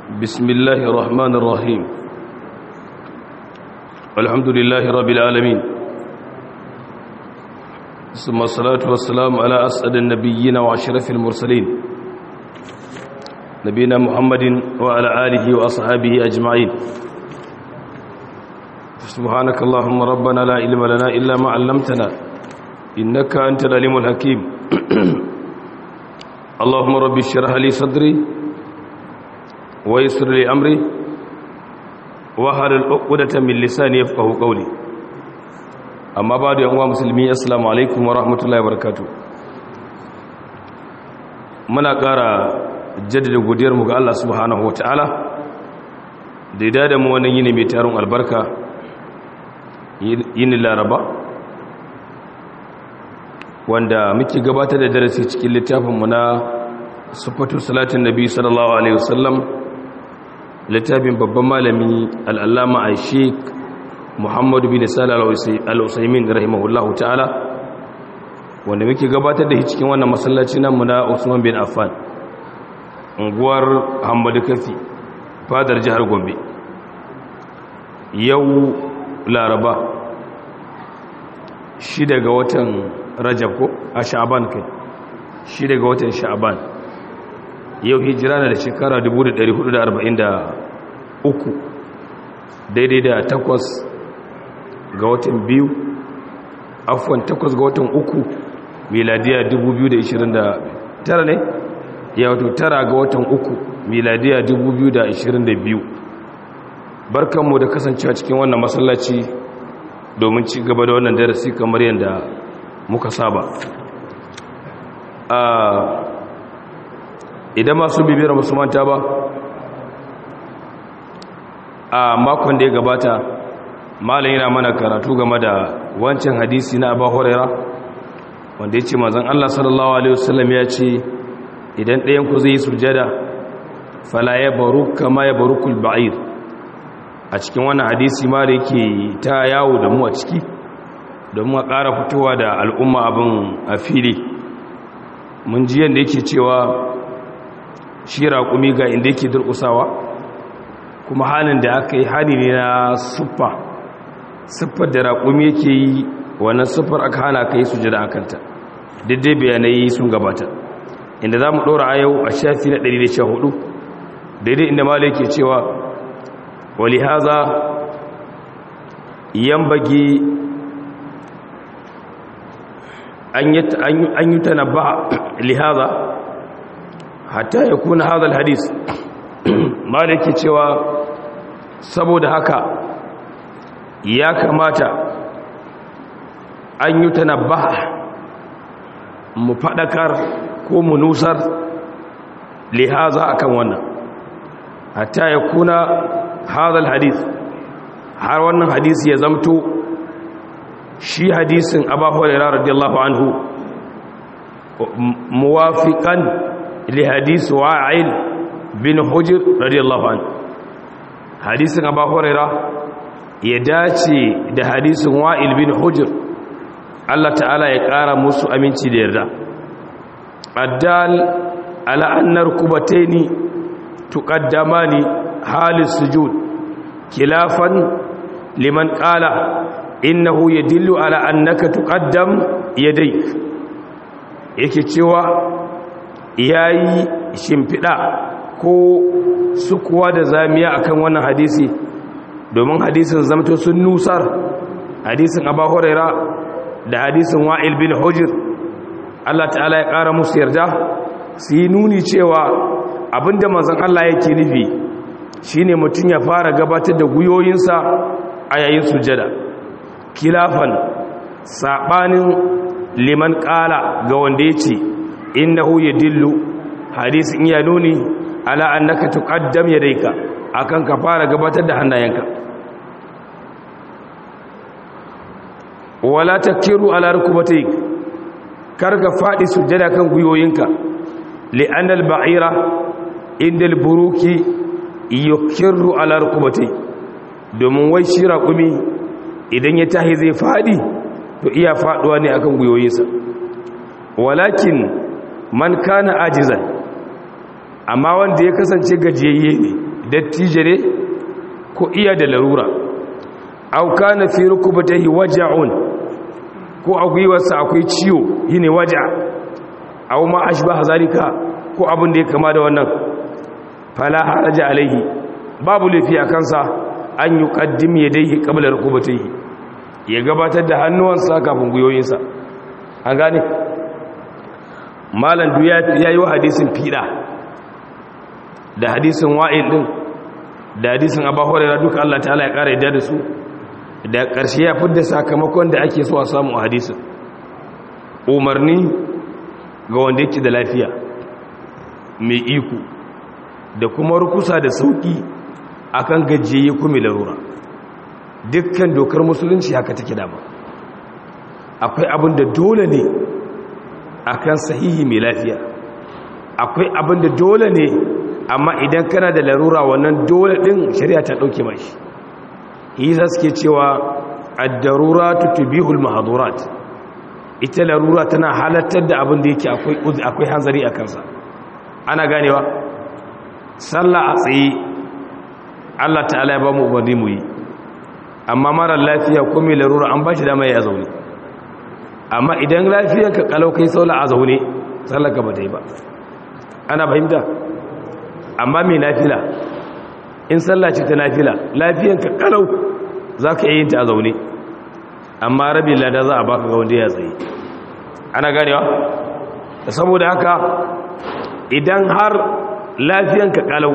بسم الله الرحمن الرحيم الحمد لله رب العالمين ثم الصلاة والسلام على أسعد النبيين وأشرف المرسلين نبينا محمد وعلى آله وأصحابه أجمعين سبحانك اللهم ربنا لا علم لنا إلا ما علمتنا إنك أنت العليم الحكيم اللهم رب اشرح لي صدري ويسر لي أمري وهل العقدة من لساني يفقه قولي أما بعد يا أمام مسلمين السلام عليكم ورحمة الله وبركاته muna ƙara jaddada godiyarmu ga Allah subhanahu wa ta'ala da ya dada mu wannan yini mai tarin albarka yini laraba wanda muke gabatar da darasi cikin littafinmu na sufatu salatin nabi sallallahu alaihi wasallam littafin babban malami al'allama a sheik muhammadu bin sala al'usaimin rahimahullahu ta'ala wanda muke gabatar da cikin wannan masallaci namu na usman bin affan unguwar hamadu kafi fadar jihar gombe yau laraba shi daga watan rajab ko a sha'aban kai shi daga watan sha'aban yau hijira na da shekara 1443 daidai da takwas ga watan biyu afon takwas ga watan uku miladiya 2029 ne ya wato tara ga watan uku miladiya 2022 barkanmu da kasancewa cikin wannan masallaci domin ci gaba da wannan darasi kamar yadda muka saba idan masu bibiyar musulmanta ba a makon da ya gabata malam yana mana karatu game da wancan hadisi na abu huraira wanda ya ce mazan allah sallallahu alaihi wasallam ya ce idan ɗayanku zai yi sujada fala ya baru kama ya baru kulba'ir a cikin wannan hadisi ma da yake ta yawo da mu a ciki domin a ƙara fitowa da al'umma abin a fili mun ji yadda yake cewa shi raƙumi ga inda yake durƙusawa kuma halin da aka yi hali ne na siffa siffar da raƙumi yake yi wannan siffar aka hana ka yi sujada a kanta daidai bayanai sun gabata inda za mu ɗora a yau a shafi na 114 daidai inda mala yake cewa wali haza yan bagi an yi tanabba lihaza hatta ya kuna hadal hadis malaki cewa saboda haka ya kamata an yi tanabba mu faɗakar ko mu nusar lihaza akan wannan hatta ya kuna hadal hadis har wannan hadisi ya zamto shi hadisin abu hurairah radiyallahu anhu muwafiqan li hadisi wa'il bin hujr radiyallahu anhu hadisin abu hurairah ya dace da hadisin wa'il bin hujr Allah ta'ala ya ƙara musu aminci da yarda addal ala annar kubataini tuqaddamani halis sujud khilafan liman qala innahu yadillu ala annaka tuqaddam yadayk yake cewa yayi shimfida ko sukuwa da zamiya akan wannan hadisi domin hadisin zamto sun nusar hadisin Abu Huraira da hadisin Wa'il bin Hujr Allah ta'ala ya ƙara musu yarda su yi nuni cewa abinda manzon Allah yake nufi shine mutum ya fara gabatar da guyoyinsa a yayin sujada kilafan sabanin liman kala ga wanda ya ce innahu yadillu hadisin ya nuni ala annaka tuqaddam yadayka akan ka fara gabatar da hannayenka wala takiru ala rukubatayk karga fadi sujada kan guyoyinka li'anna al-ba'ira inda al-buruki yukirru ala rukubatayk domin wai shi raƙumi idan ya tahi zai fadi to iya faduwa ne akan guyoyinsa walakin man kana ajizan amma wanda ya kasance gajiyayye ne dattijere ko iya da larura au kana fi rukubatihi waja'un ko a gwiwarsa akwai ciwo yine waja au ma ashbaha zalika ko abin da ya kama da wannan fala haraja alaihi babu lafi a kansa an yi ƙaddim ya dai ƙablar rukubatai ya gabatar da hannuwansa kafin guyoyinsa an gane malam ya yi wa hadisin fiɗa da hadisin wa'il ɗin da hadisin abahuwa duka Allah ta'ala ya ƙara yadda da su da ƙarshe ya fidda sakamakon da ake so a samu a hadisin umarni ga wanda yake da lafiya mai iko da kuma rukusa da sauƙi akan gajiye kuma larura dukkan dokar musulunci haka take dama akwai abin da dole ne akan sahihi mai lafiya akwai abin da dole ne amma idan kana da larura wannan dole din shari'a ta dauke mashi yasa suke cewa ad-daruratu tubihul mahdurat ita larura tana halartar da abin da yake akwai akwai hanzari a kansa ana ganewa sallah a tsaye Allah ta'ala ya ba mu umarni mu yi amma mara lafiya ko mai larura an ba shi dama ya zaune amma idan lafiyar ka kalau kai saula a zaune sallar ka ba ta yi ba ana fahimta amma mai nafila in sallah ce ta nafila lafiyar ka kalau za ka yi ta a zaune amma rabin lada za a baka ga wanda ya tsaye ana ganewa saboda haka idan har lafiyar ka kalau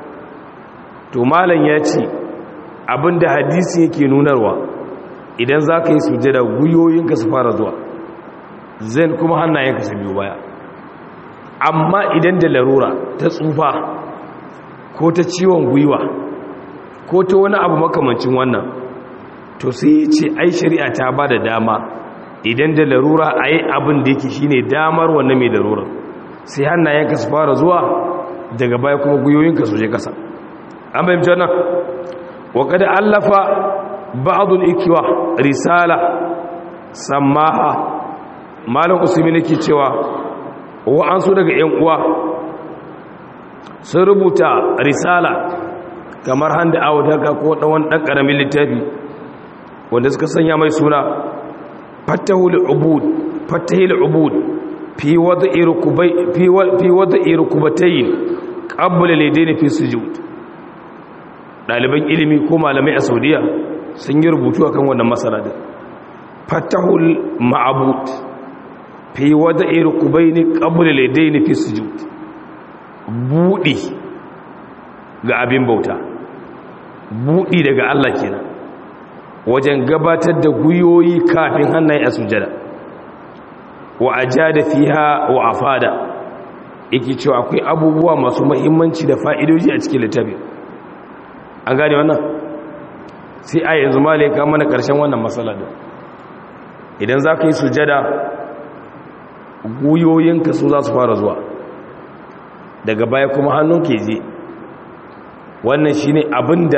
to malam ya ce abinda hadisi yake nunarwa idan za ka yi sujada guyoyinka su fara zuwa zan kuma hannayenka su biyu baya amma idan da larura ta tsufa ko ta ciwon gwiwa ko ta wani abu makamancin wannan to sai ce ai shari'a ta ba da dama idan da larura a yi abin da yake shine damar wannan mai larura sai hannayenka su fara zuwa daga baya kuma guyoyinka su je kasa an bayyance wannan وقد ألف بعض الإكوة رسالة سماها مالك أسمين كيتوا وأنسو دقى ينقوى سربوتا رسالة kamar handa a wadaka ko ɗawan ɗan ƙaramin littafi wanda suka sanya mai suna fatahul ubud fatahil ubud fi wadda irukubatayin ƙabbala ladaini fi sujud ɗaliban ilimi ko malamai a saudiya sun yi rubutu a kan wannan matsala da fatahul ma'abut fi wada iri kubai ne ƙabula laidai ne fi sujud buɗi ga abin bauta buɗi daga allah kenan wajen gabatar da guyoyi kafin hannaye a sujada wa a ja da fiha wa a fada yake cewa akwai abubuwa masu mahimmanci da fa'idoji a cikin littafin an gane wannan sai a yanzu malai ka mana ƙarshen wannan matsala da idan za ka yi sujada guyoyinka su za su fara zuwa daga baya kuma hannun ke je wannan shi ne abinda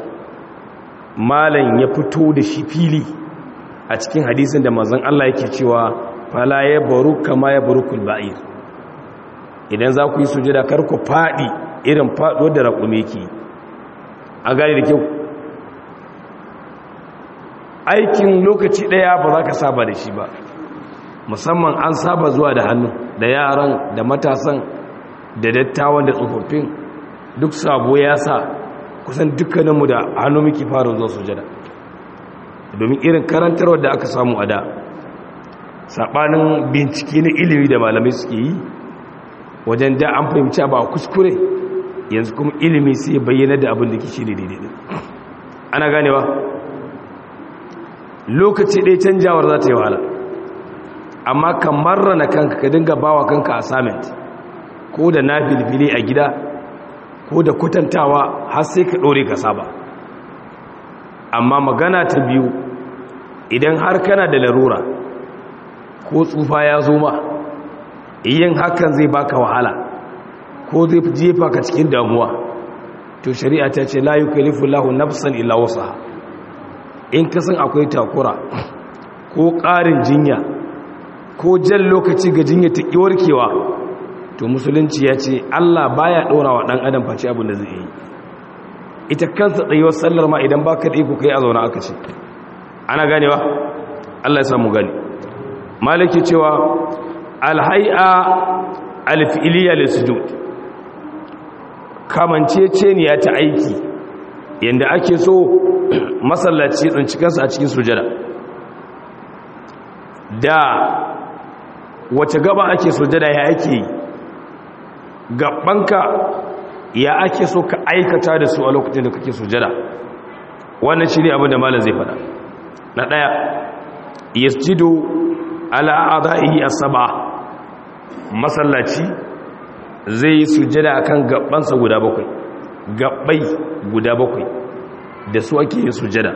malam ya fito da shi fili a cikin hadisin da mazan Allah yake cewa fala ya baru kama ya baru kulba'ir idan za ku yi sujada kar ku faɗi irin faɗo da raƙume ke a gane da kyau aikin lokaci ɗaya ba za ka saba da shi ba musamman an saba zuwa da hannu da yaran da matasan da dattawan da tsofaffin duk sabo ya sa kusan dukkaninmu da hannu muke fara zuwa sujada domin irin karantarwar da aka samu a da saɓanin bincike na ilimi da malamai suke yi wajen da an fahimci ba kuskure yanzu kuma ilimi sai bayyana da abin da ke shi daidai ana ganewa lokaci ɗaya canjawar za ta yi wahala amma kan marrana kanka ka dinga bawa kanka assignment ko da na filfili a gida ko da kwatantawa har sai ka ɗore ka saba amma magana ta biyu idan har kana da larura ko tsufa ya zo ma yin hakan zai baka wahala ko zai jefa ka cikin damuwa to shari'a ta ce la yukallifu lahu nafsan illa wusaha in ka san akwai takura ko ƙarin jinya ko jan lokaci ga jinya ta warkewa to musulunci ya ce Allah baya ɗora wa ɗan adam face abin da zai yi ita kansa tsayuwar sallar ma idan baka da iko kai a zauna aka ce ana ganewa Allah ya samu gani maliki cewa alhai'a alfi'liya lisujud kamanceceniya ta aiki yanda ake so masallaci tsinci kansa a cikin sujada da wace gaba ake sujada ya ake yi gabanka ya ake so ka aikata da su a lokacin da kake sujada wannan shi ne abin da malam zai fada na ɗaya yasjidu ala a'dahi as-sab'a masallaci zai yi sujada akan gabansa guda bakwai gabbai guda bakwai da su ake yin sujada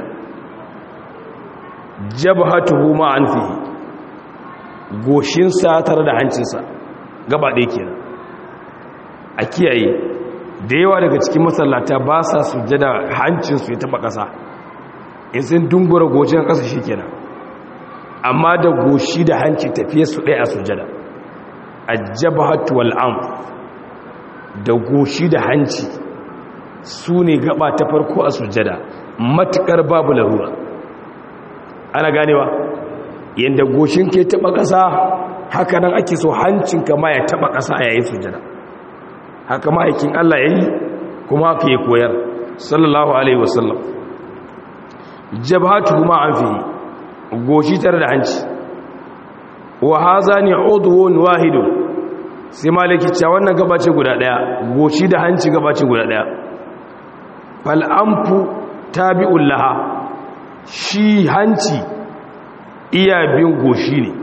jabhatuhu ma anfihi goshinsa tare da hancinsa gaba ɗaya kenan a kiyaye da yawa daga cikin masallata ba sa sujada hancinsu ya taba ƙasa in sun dungura goshin ƙasa shi kenan amma da goshi da hanci tafiye su ɗaya a sujada a jabhatu wal'am da goshi da hanci su ne gaba ta farko a sujada matuƙar babu larura ana ganewa yadda goshin ke taba ƙasa haka nan ake so hancinka ma ya taba ƙasa a yayin sujada haka ma'aikin Allah ya yi kuma haka ya koyar sallallahu alaihi wasallam jabhatu ma an fi goshi tare da hanci wa haza ni udwun wahidun sai maliki cewa wannan gabace guda daya goshi da hanci gabace guda daya fal anfu tabi'ul laha shi hanci iya bin goshi ne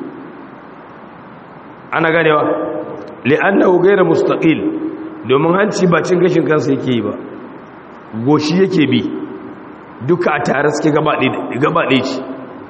ana ganewa li'annahu ghayra mustaqil domin hanci ba cin gashin kansa yake yi ba goshi yake bi duka a tare suke gaba ɗaya ce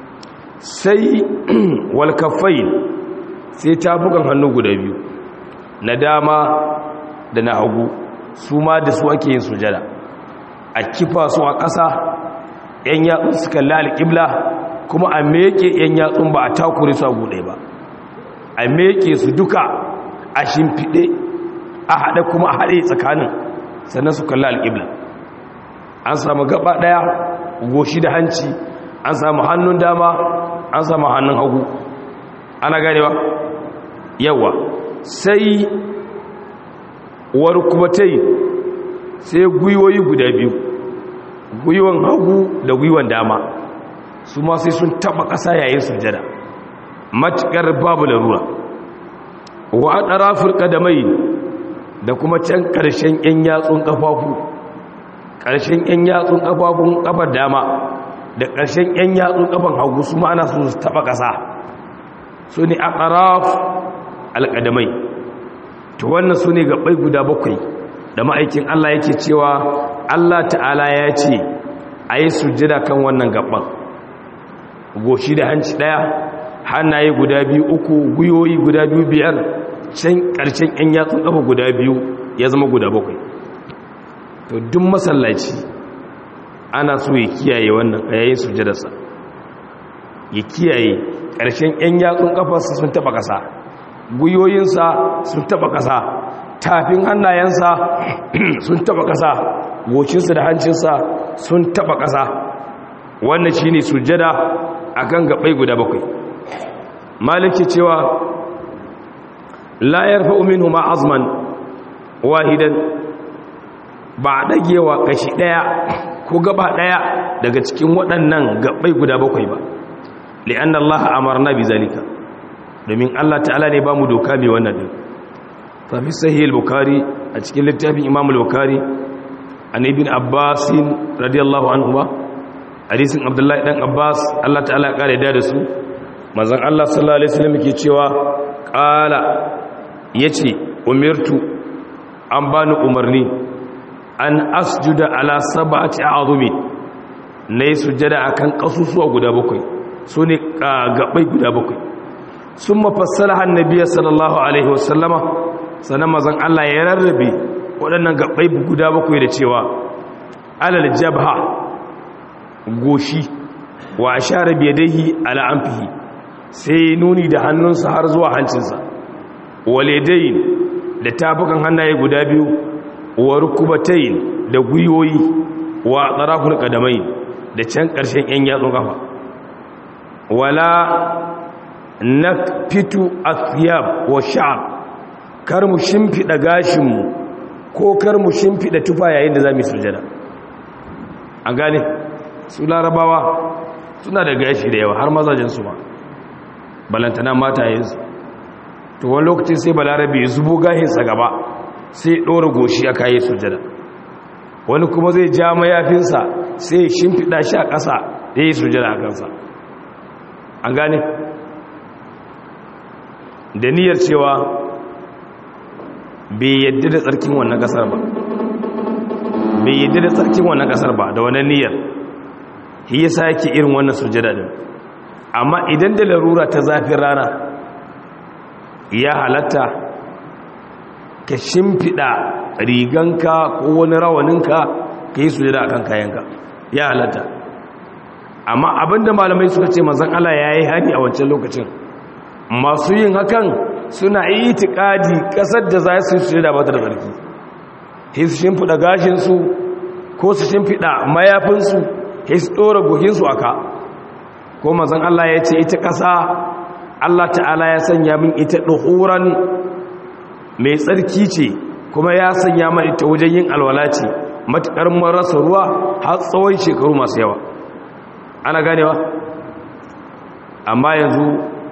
sai walkafai sai tafukan hannu guda biyu na dama da na hagu su ma da su ake yin sujada a kifa su a ƙasa ‘yan yatsun su kalli alƙibla kuma a meke ‘yan yatsun ba a takure su a guɗe ba a meke su duka a shimfiɗe a haɗe kuma a haɗe tsakanin sannan su kalli alƙibla an samu gaba ɗaya goshi da hanci an samu hannun dama an samu hannun hagu ana ganewa yawa sai warkubatai sai gwiwoyi guda biyu gwiwon hagu da gwiwon dama su ma sai sun taɓa ƙasa yayin sujada matuƙar babu larura wa a ɗarafin ƙadamai da kuma can ƙarshen 'yan yatsun ƙafafu ƙarshen 'yan yatsun ƙafafun ƙafar dama da ƙarshen 'yan yatsun ƙafan hagu su ma'ana su taɓa ƙasa su ne a ƙaraf alƙadamai to wannan su ne gaɓai guda bakwai da ma'aikin Allah yake cewa Allah ta'ala ya ce a yi sujjada kan wannan gaɓan goshi da hanci ɗaya hannaye guda biyu uku gwiwoyi guda biyu biyar can ƙarshen 'yan yatsun ƙafa guda biyu ya zama guda bakwai to duk masallaci ana so ya kiyaye wannan a yayin sujjadarsa ya kiyaye ƙarshen 'yan yatsun ƙafarsa sun taɓa ƙasa gwiwoyinsa sun taɓa ƙasa tafin hannayensa sun taɓa ƙasa gocinsa da hancinsa sun taɓa ƙasa wannan shi ne sujjada a kan gaɓai guda bakwai maliki cewa layar fa'umin huma azman wahidan ba a ɗagewa kashi ɗaya ko gaba ɗaya daga cikin waɗannan gaɓai guda bakwai ba li'an Allah amarna bi zalika domin Allah ta'ala ne ba mu doka mai wannan ɗin fafi sahih al-bukhari a cikin littafin imam al-bukhari an ibn abbas radiyallahu anhu ba hadisin abdullahi dan abbas Allah ta'ala ya kare da su manzon Allah sallallahu alaihi wasallam yake cewa qala yace umirtu an bani umarni an asjuda ala sab'ati a'zumi nayi sujada akan kasusuwa guda bakwai sune gabai guda bakwai summa fassalaha annabi sallallahu alaihi wasallama sanan mazan Allah ya rarrabe waɗannan gabai guda bakwai da cewa alal jabha goshi wa ashara bi yadihi ala anfihi sai nuni da hannunsa har zuwa hancinsa walidain da tafukan hannaye guda biyu wa rukubatayn da gwiwoyi wa tsaraful kadamai da can ƙarshen ‘yan yatsun ƙafa wala na fitu athiyab wa sha'ab kar mu shimfiɗa gashinmu ko kar mu shimfiɗa tufa yayin da za mu sujada an gane su larabawa suna da gashi da yawa har mazajensu ma balantana matayensu to wani lokacin sai balarabe ya zubo gashinsa gaba sai ɗora goshi a kayi sujada wani kuma zai ja mayafinsa sai shimfiɗa shi a ƙasa da yi sujada a kansa an gane da niyyar cewa bai yadda da tsarkin wannan ƙasar ba bai yadda da tsarkin wannan ƙasar ba da wannan niyyar shi yasa yake irin wannan sujada din amma idan da larura ta zafin rana ya halatta ka shimfiɗa riganka ko wani rawaninka ka yi sujada a kan kayanka ya halatta amma abinda malamai suka ce mazan Allah ya yi hani a wancan lokacin masu yin hakan suna yi itikadi ƙasar da za su yi sujada ba ta da tsarki sai su shimfiɗa gashinsu ko su shimfiɗa mayafinsu sai su ɗora goginsu a ka ko mazan Allah ya ce ita ƙasa Allah ta'ala ya sanya min ita ɗuhuran mai tsarki ce kuma ya sanya min ita wajen yin alwala ce matuƙar marasa ruwa har tsawon shekaru masu yawa ana ganewa amma yanzu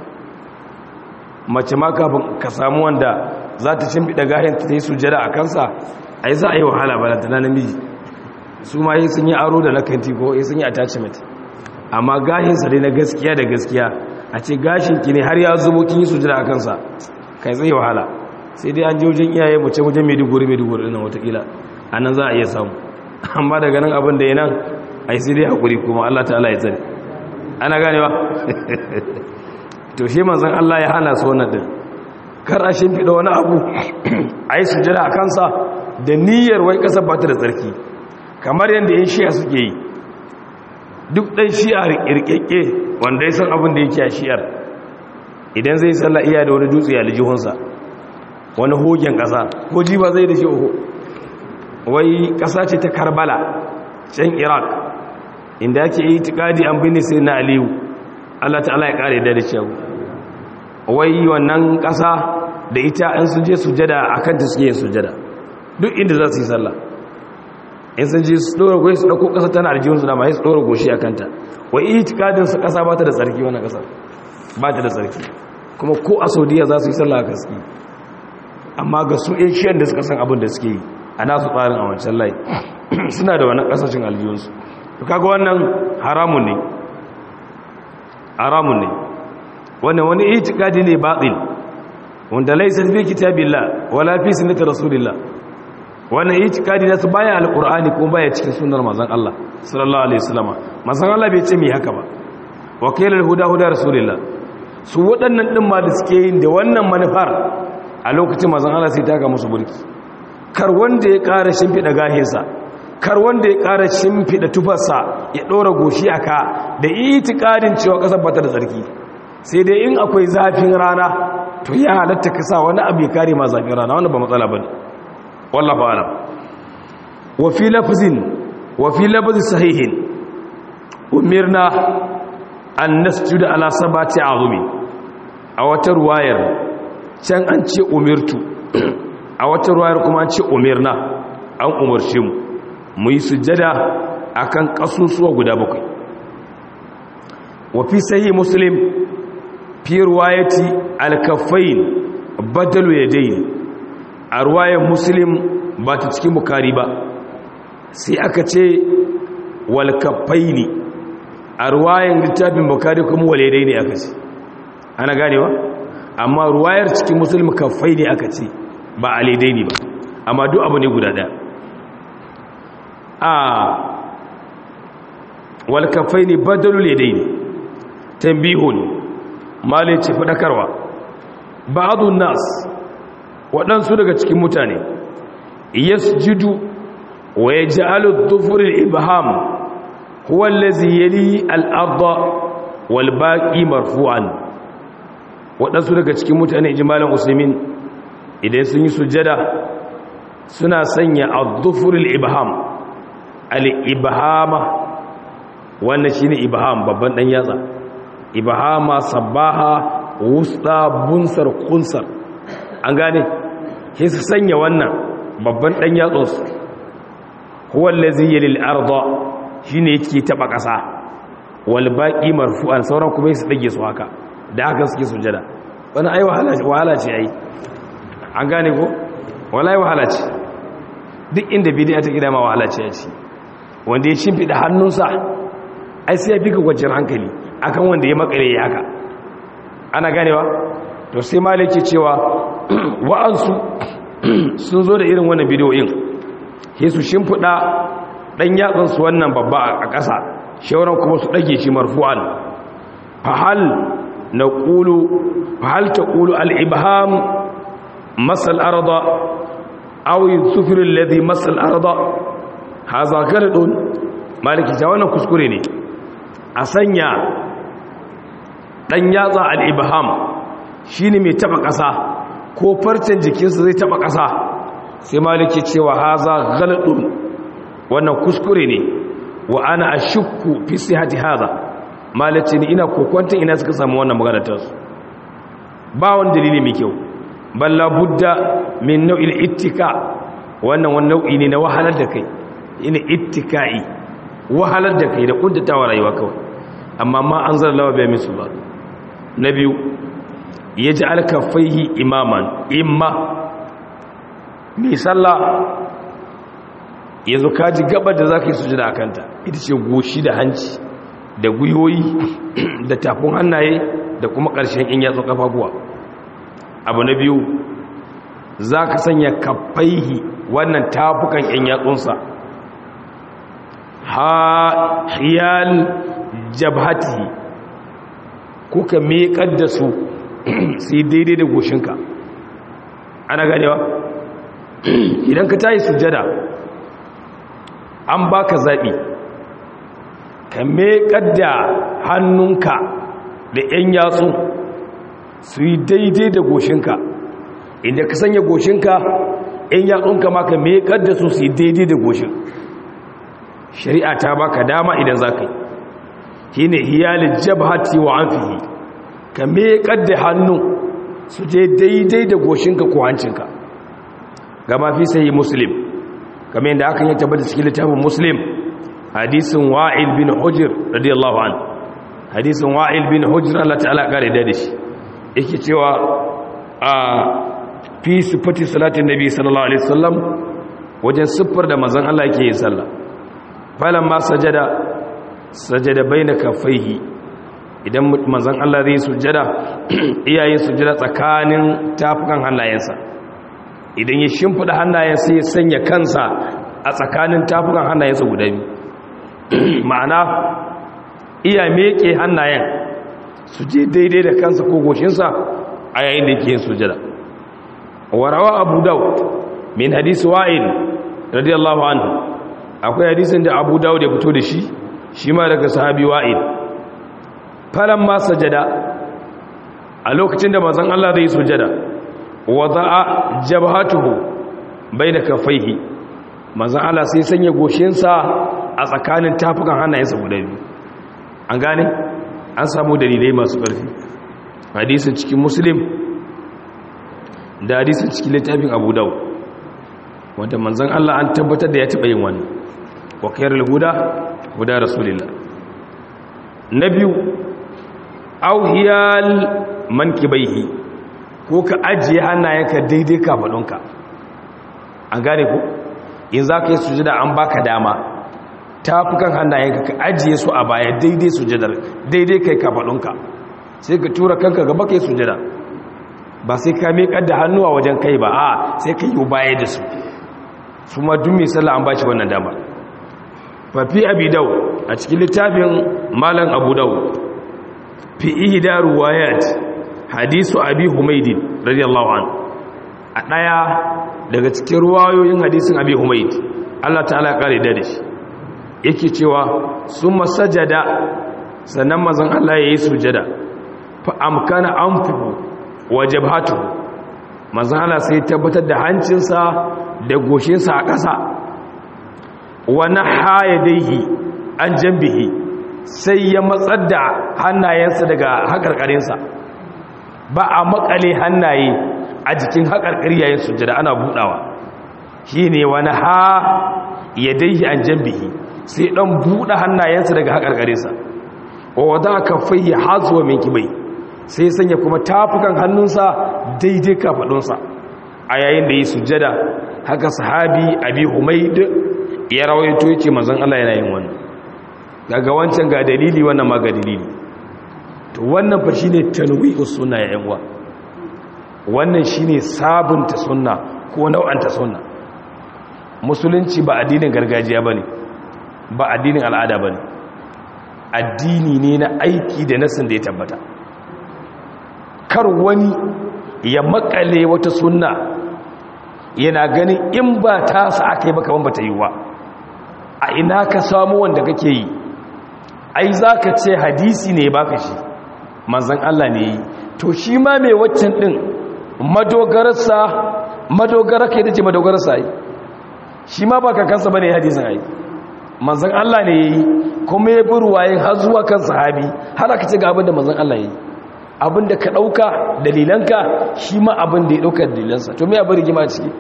mace ma kafin ka samu wanda za ta shimfiɗa gahin ta yi sujada a kansa a yi za a yi wahala ba da namiji su ma yi sun yi aro da lakanti ko yi sun yi attachment amma gahinsa dai na gaskiya da gaskiya a ce gashinki ne har ya zubo kin yi sujada a kansa kai zai wahala sai dai an je wajen iyaye mu ce wajen maiduguri maiduguri ɗin watakila a nan za a iya samu amma daga nan abin da ya nan a yi sai dai haƙuri kuma allah ta'ala ya tsare ana ganewa to shi manzan allah ya hana su wannan ɗin kar a shimfiɗa wani abu a yi sujada a kansa da niyyar wai ƙasar ba ta da tsarki kamar yadda yin shiya suke yi duk ɗan shi'a rikirkeke wanda ya san abin da yake a shi'ar idan zai sallah iya da wani dutse a lijihunsa wani hogen ƙasa ko ji ba zai da shi oho wai ƙasa ce ta karbala can iraq inda ake yi tikadi an bini sai na aliyu allah ta'ala ya ƙare da da cewa wai wannan ƙasa da ita an sun je sujada a kanta suke yin sujada duk inda za su yi sallah in sun ji su ɗora goyi su ɗauko ƙasa tana aljihunsu da ma su ɗora goshi a kanta wa itikadinsu ƙasa ba ta da tsarki wani ƙasar ba ta da tsarki kuma ko a saudiya za su yi sallah a kaski amma ga su asian da suka san abin da suke yi a nasu tsarin a wancan lai suna da wani ƙasashen aljihunsu to kaga wannan haramun ne haramun ne wannan wani itikadi ne batil wanda laisa fi kitabillah wala fi sunnati rasulillah wannan itikadi nasu baya alqur'ani kuma baya cikin sunnar manzon Allah sallallahu alaihi wasallam manzon Allah bai ce mi haka ba wakilul huda huda rasulillah su waɗannan din ma da suke yin da wannan manufar a lokacin manzon Allah sai taka musu burki kar wanda ya ƙara shimfida gahinsa kar wanda ya ƙara shimfida tufarsa ya ɗora goshi aka da itikadin cewa ƙasar bata da tsarki sai dai in akwai zafin rana to ya halatta ka sa wani abu ya kare ma zafin rana wanda ba matsala bane wallahu alam wa fi lafzin wa fi lafzin sahihin umirna an nasjuda ala sabati azumi a wata ruwayar can an ce umirtu a wata ruwayar kuma an ce umirna an umarce mu mu yi sujjada akan kasusuwa guda bakwai wa fi sahih muslim fi ruwayati al-kaffain badalu yadayn a ruwayar muslim ba ta cikin bukari ba sai aka ce walkafai ne a ruwayar littafin bukari kuma walidai ne aka ce ana ganewa amma ruwayar cikin musulmi kafai ne aka ce ba alidai ne ba amma duk abu ne guda ɗaya a walkafai ne badalu ledai ne tambihun malice faɗakarwa ba'adun nas waɗansu daga cikin mutane yasjudu wa yaj'alu dhufur al-ibham huwa allazi yali al-ardh wal baqi marfu'an waɗansu daga cikin mutane ijmalan usaimin idan sun yi sujjada suna sanya ad-dhufur al-ibham al-ibhama wannan shine ibham babban dan yatsa ibhama sabaha wusta bunsar kunsar an gane sai su sanya wannan babban dan yatsunsu huwa allazi yalil arda shine yake taba kasa wal baqi marfu'an sauran kuma su dage su haka da haka suke sujada wannan ai wahala wahala ce ai an gane ko wallahi wahala ce duk inda bid'a ta gida ma wahala ce ai wanda ya shimfida hannunsa ai sai ya fi ka gwajin hankali akan wanda ya makare ya haka ana ganewa to sai malaki cewa wa'ansu sun zo da irin wannan bidiyoyin ke su shimfiɗa ɗan yatsansu wannan babba a ƙasa shawaran kuma su ɗage shi marfu'an fahal na ƙulu fahal ta ƙulu al'ibham masal arda awi sufirin ladi masal arda ha zakar ɗin maliki ta wannan kuskure ne a sanya ɗan yatsa al'ibham shi ne mai taɓa ƙasa ko farcen jikinsa zai taɓa ƙasa sai maliki cewa haza galadun wannan kuskure ne wa ana ashukku fi sihhati haza malaki ni ina kokwantin ina suka samu wannan magana ta su ba wani dalili mai kyau balla budda min nau'il ittika wannan wani nau'i ne na wahalar da kai ina ittikai wahalar da kai da kuntatawa rayuwa kawai amma ma an zara lawa bai misu ba na biyu ya ji alkafaihi imaman imma mai sallah yanzu kaji gabar da za ka yi sujada a kanta ita ce goshi da hanci da gwiwoyi da tafin hannaye da kuma ƙarshen in yatsun kafafuwa abu na biyu za ka sanya kafaihi wannan tafukan in yatsunsa ha hiyal jabhatihi ko ka meƙar da su sai daidai da goshinka ana ganewa idan ka tayi sujada an baka zaɓi ka meƙar da hannunka da 'yan yatsu su yi daidai da goshinka inda ka sanya goshinka 'yan yatsunka ma ka meƙar da su su yi daidai da goshin shari'a ta baka dama idan za ka yi shi ne hiyalin jabhati wa amfihi ka meƙar da hannu su je daidai da goshinka ko hancinka gama fi sayi muslim kamar yadda aka yi tabbata cikin littafin muslim hadisin wa'il bin hujir radiyallahu an hadisin wa'il bin hujir Allah ta'ala kare da shi yake cewa a fi sifati salatin nabi sallallahu alaihi wasallam wajen siffar da manzon Allah yake yin sallah falan ma sajada sajada baina kaffaihi idan manzon Allah zai sujjada iyaye sujjada tsakanin tafukan hannayensa idan ya shimfida hannayensa ya sanya kansa a tsakanin tafukan hannayensa guda biyu ma'ana iya meke hannayen su je daidai da kansa ko goshinsa a yayin da yake yin sujjada warawa abu daud min hadisi wa'il radiyallahu anhu akwai hadisin da abu daud ya fito da shi shi ma daga sahabi wa'il falan ma sajada a lokacin da mazan Allah zai sujada wada'a jabhatuhu baina kaffaihi mazan Allah sai sanya goshinsa a tsakanin tafukan hannayensa guda biyu an gane an samu dalilai masu ƙarfi hadisin cikin muslim da hadisin cikin littafin abu dau wanda manzan Allah an tabbatar da ya taɓa yin wani wa khairul huda huda rasulillah na biyu auhiyal mankibaihi ko ka ajiye hannayenka daidai kafadunka an gane ku in za ka yi sujada an baka dama tafukan hannayenka ka ajiye su a baya daidai sujadar daidai kai kafadunka sai ka tura kanka gaba kai sujada ba sai ka miƙar da hannuwa wajen kai ba a sai ka yi baya da su su ma dun mai sallah an ba shi wannan dama fafi abi dau a cikin littafin malam abu dau fi ihda ruwayat hadisu abi humaydin radiyallahu an a daya daga cikin ruwayoyin hadisin abi humayd Allah ta'ala kare da shi yake cewa summa sajada sannan mazan Allah yayi sujada fa amkana anfu wa jabhatu mazan Allah sai tabbatar da hancinsa da goshinsa a ƙasa wa naha yadayhi an jambihi sai ya matsar da hannayensa daga haƙarƙarinsa ba a makale hannaye a jikin haƙarƙari yayin sujjada ana buɗawa shi ne wani ha ya daihi an jambihi sai ɗan buɗe hannayensa daga haƙarƙarinsa wa wadda ka fayya hazuwa mai kibai sai sanya kuma tafukan hannunsa daidai kafaɗunsa a yayin da yi sujjada haka sahabi abi humaid ya rawaito yake mazan Allah yana yin wannan daga wancan ga dalili wannan ma ga dalili to wannan fa shine tanwi'u sunna ya yan uwa wannan shine sabunta sunna ko nau'anta sunna musulunci ba addinin gargajiya bane ba addinin al'ada bane addini ne na aiki da nasin da ya tabbata kar wani ya makale wata sunna yana ganin in ba ta sa aka yi baka ban bata yiwa a ina ka samu wanda kake yi ai za ka ce hadisi ne baka shi manzan Allah ne yi to shi ma mai waccan ɗin madogararsa madogara kai da ce madogararsa yi shi ma ba kakansa ba ne hadisin ai manzan Allah ne yi kuma ya bi ruwayen har zuwa kan sahabi har aka ce ga abin da manzan Allah yi abin da ka ɗauka dalilanka shi ma abin da ya ɗauka dalilansa to me abin rigima ciki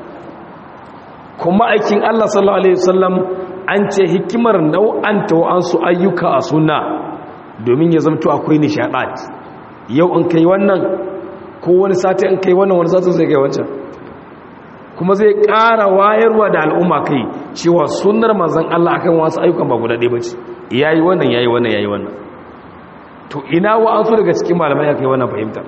kuma aikin Allah sallallahu alaihi wasallam an ce hikimar nau'anta wa'ansu ayyuka a suna domin ya zamto akwai nishaɗat yau in kai wannan ko wani sati in kai wannan wani sati zai kai wancan kuma zai ƙara wayarwa da al'umma kai cewa sunar manzan Allah akan wasu ayyukan ba guda ɗaya bace yayi wannan yayi wannan yayi wannan to ina wa'ansu daga cikin malamai ya kai wannan fahimtar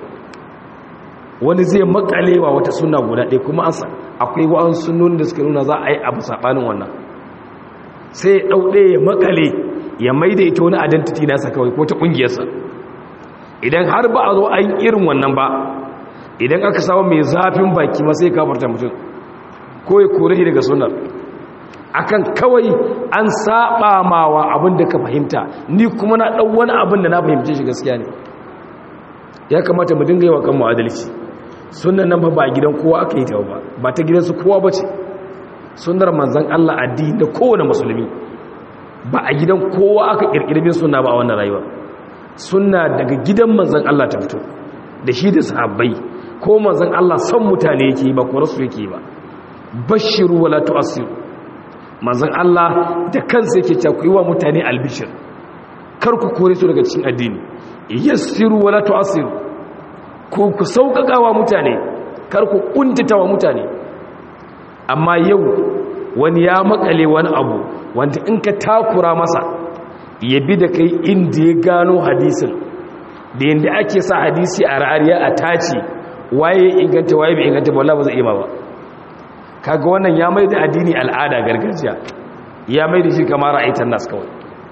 wani zai makalewa wata suna guda ɗaya kuma an akwai wa'ansu sunnoni da suka nuna za a yi abu saɓanin wannan sai ya ɗauɗe ya makale ya maida ita wani identity nasa kawai ko ta ƙungiyarsa idan har ba a zo an irin wannan ba idan aka samu mai zafin baki ma sai kafarta mutum ko ya kore shi daga sunar akan kawai an saba mawa abin da ka fahimta ni kuma na ɗau wani abin da na fahimce shi gaskiya ne ya kamata mu dinga yi wa kanmu adalci sunan nan ba ba gidan kowa aka yi ta ba ba ta gidansu kowa ba ce sunar manzan Allah addini da kowane musulmi ba a gidan kowa aka kirkirbin suna ba a wannan rayuwa suna daga gidan manzan Allah ta fito da shi da sahabbai ko manzan Allah son mutane yake ba ko rasu yake ba bashiru wala tu'assiru manzan Allah da kansa yake cewa ku yi wa mutane albishir kar ku kore su daga cikin addini yassiru wala tu'assiru ku ku sauƙaƙa wa mutane kar ku kuntata wa mutane amma yau wani ya makale wani abu wanda in ka takura masa ya bi da kai inda ya gano hadisin da yadda ake sa hadisi a ra'ariya a tace waye inganta waye bai inganta ba ba zai iya ba kaga wannan ya mai da addini al'ada gargajiya ya mai da shi kamar ra'aitan nas kawai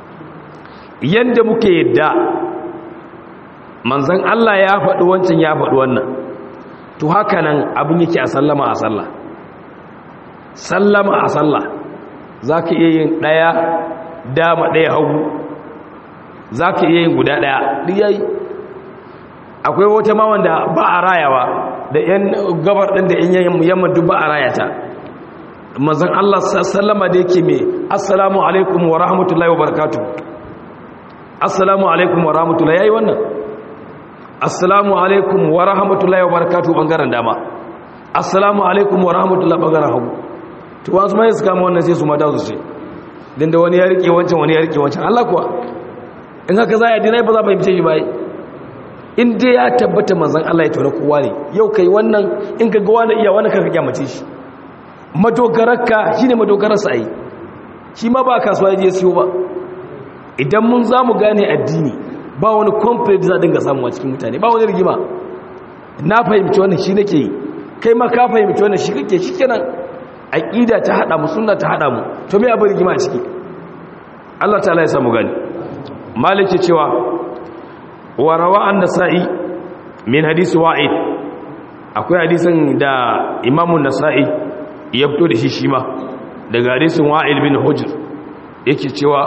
yanda muke yadda manzon Allah ya faɗi wancan ya faɗi wannan to haka nan abin yake a sallama a sallah sallama a sallah za ka iya yin ɗaya dama ɗaya hagu za ka iya yin guda ɗaya duk yayi akwai wata ma wanda ba a rayawa da yan gabar ɗin da yan yamma duk ba a rayata mazan Allah sallama da yake mai assalamu alaikum wa rahmatullahi wa barakatuh assalamu alaikum wa rahmatullahi yayi wannan assalamu alaikum wa rahmatullahi wa barakatuh bangaren dama assalamu alaikum wa rahmatullahi bangaren hagu to wasu mai su kama wannan sai su mata su ce din da wani ya rike wancan wani ya rike wancan Allah kuwa in haka za a yi dinai ba za a fahimce shi bai in dai ya tabbata manzan Allah ya tore kowa ne yau kai wannan in ka ga wani iya wani ka kyamace shi madogararka shi ne madogararsa ai shi ma ba kasuwa ya je siyo ba idan mun za mu gane addini ba wani complete za a dinga samuwa cikin mutane ba wani rigima na fahimci wannan shi nake yi kai ma ka fahimci wannan shi kake shi kenan aqida ta hada mu sunna ta hada mu to me abin rigima a ciki Allah ta'ala ya samu gani malike cewa wa rawa an-nasa'i min hadisi wa'id akwai hadisin da imamu nasa'i ya fito da shi shi ma daga hadisin wa'il bin hujr yake cewa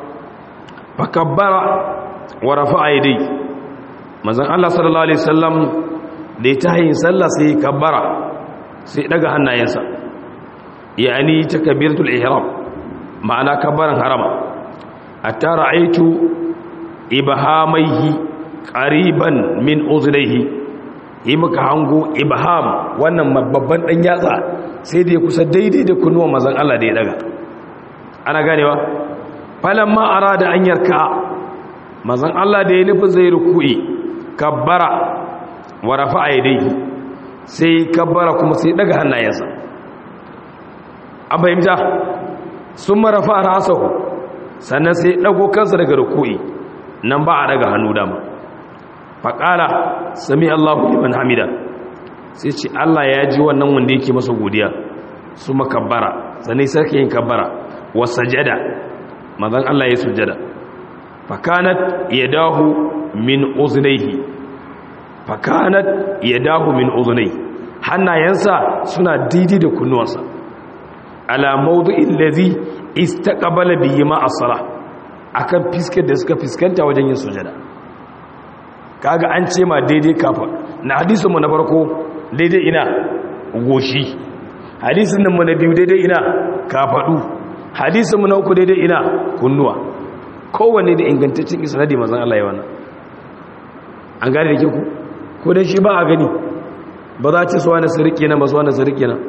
fakabbara wa rafa'a yadai manzon Allah sallallahu alaihi wasallam da ya tayin sallah sai kabbara sai daga hannayensa yani takbiratul ihram ma'ana kabbaran harama hatta ra'aitu ibhamaihi qariban min uzlaihi yi muka hango ibham wannan babban dan yatsa sai da ya kusa daidai da kunnuwan mazan Allah da ya daga ana ganewa falamma arada an yarka mazan Allah da ya nufi zai ruku'i kabbara wa rafa'a yadayhi sai kabbara kuma sai daga hannayensa an fahimta sun marafa rasahu sannan sai dago kansa daga ruku'i nan ba a daga hannu dama faƙala sami Allahu liman hamida sai ce Allah ya ji wannan wanda yake masa godiya su makabbara sannan sarki yin kabbara wa sajada mazan Allah ya sujada fakanat yadahu min uznaihi fakanat yadahu min uznaihi hannayensa suna daidai da kunnuwansa ala mawdu'in ladhi istaqbala bihi ma as-salah akan fiskar da suka fiskanta wajen yin sujada kaga an ce ma daidai kafa na hadisin mu na farko daidai ina goshi hadisin nan mu na biyu daidai ina kafadu hadisin mu na uku daidai ina kunnuwa kowanne da ingantaccen isnadi manzon Allah ya wannan an gane da ku ko dan shi ba a gani ba za ce suwa na sirike na ba suwa na sirike na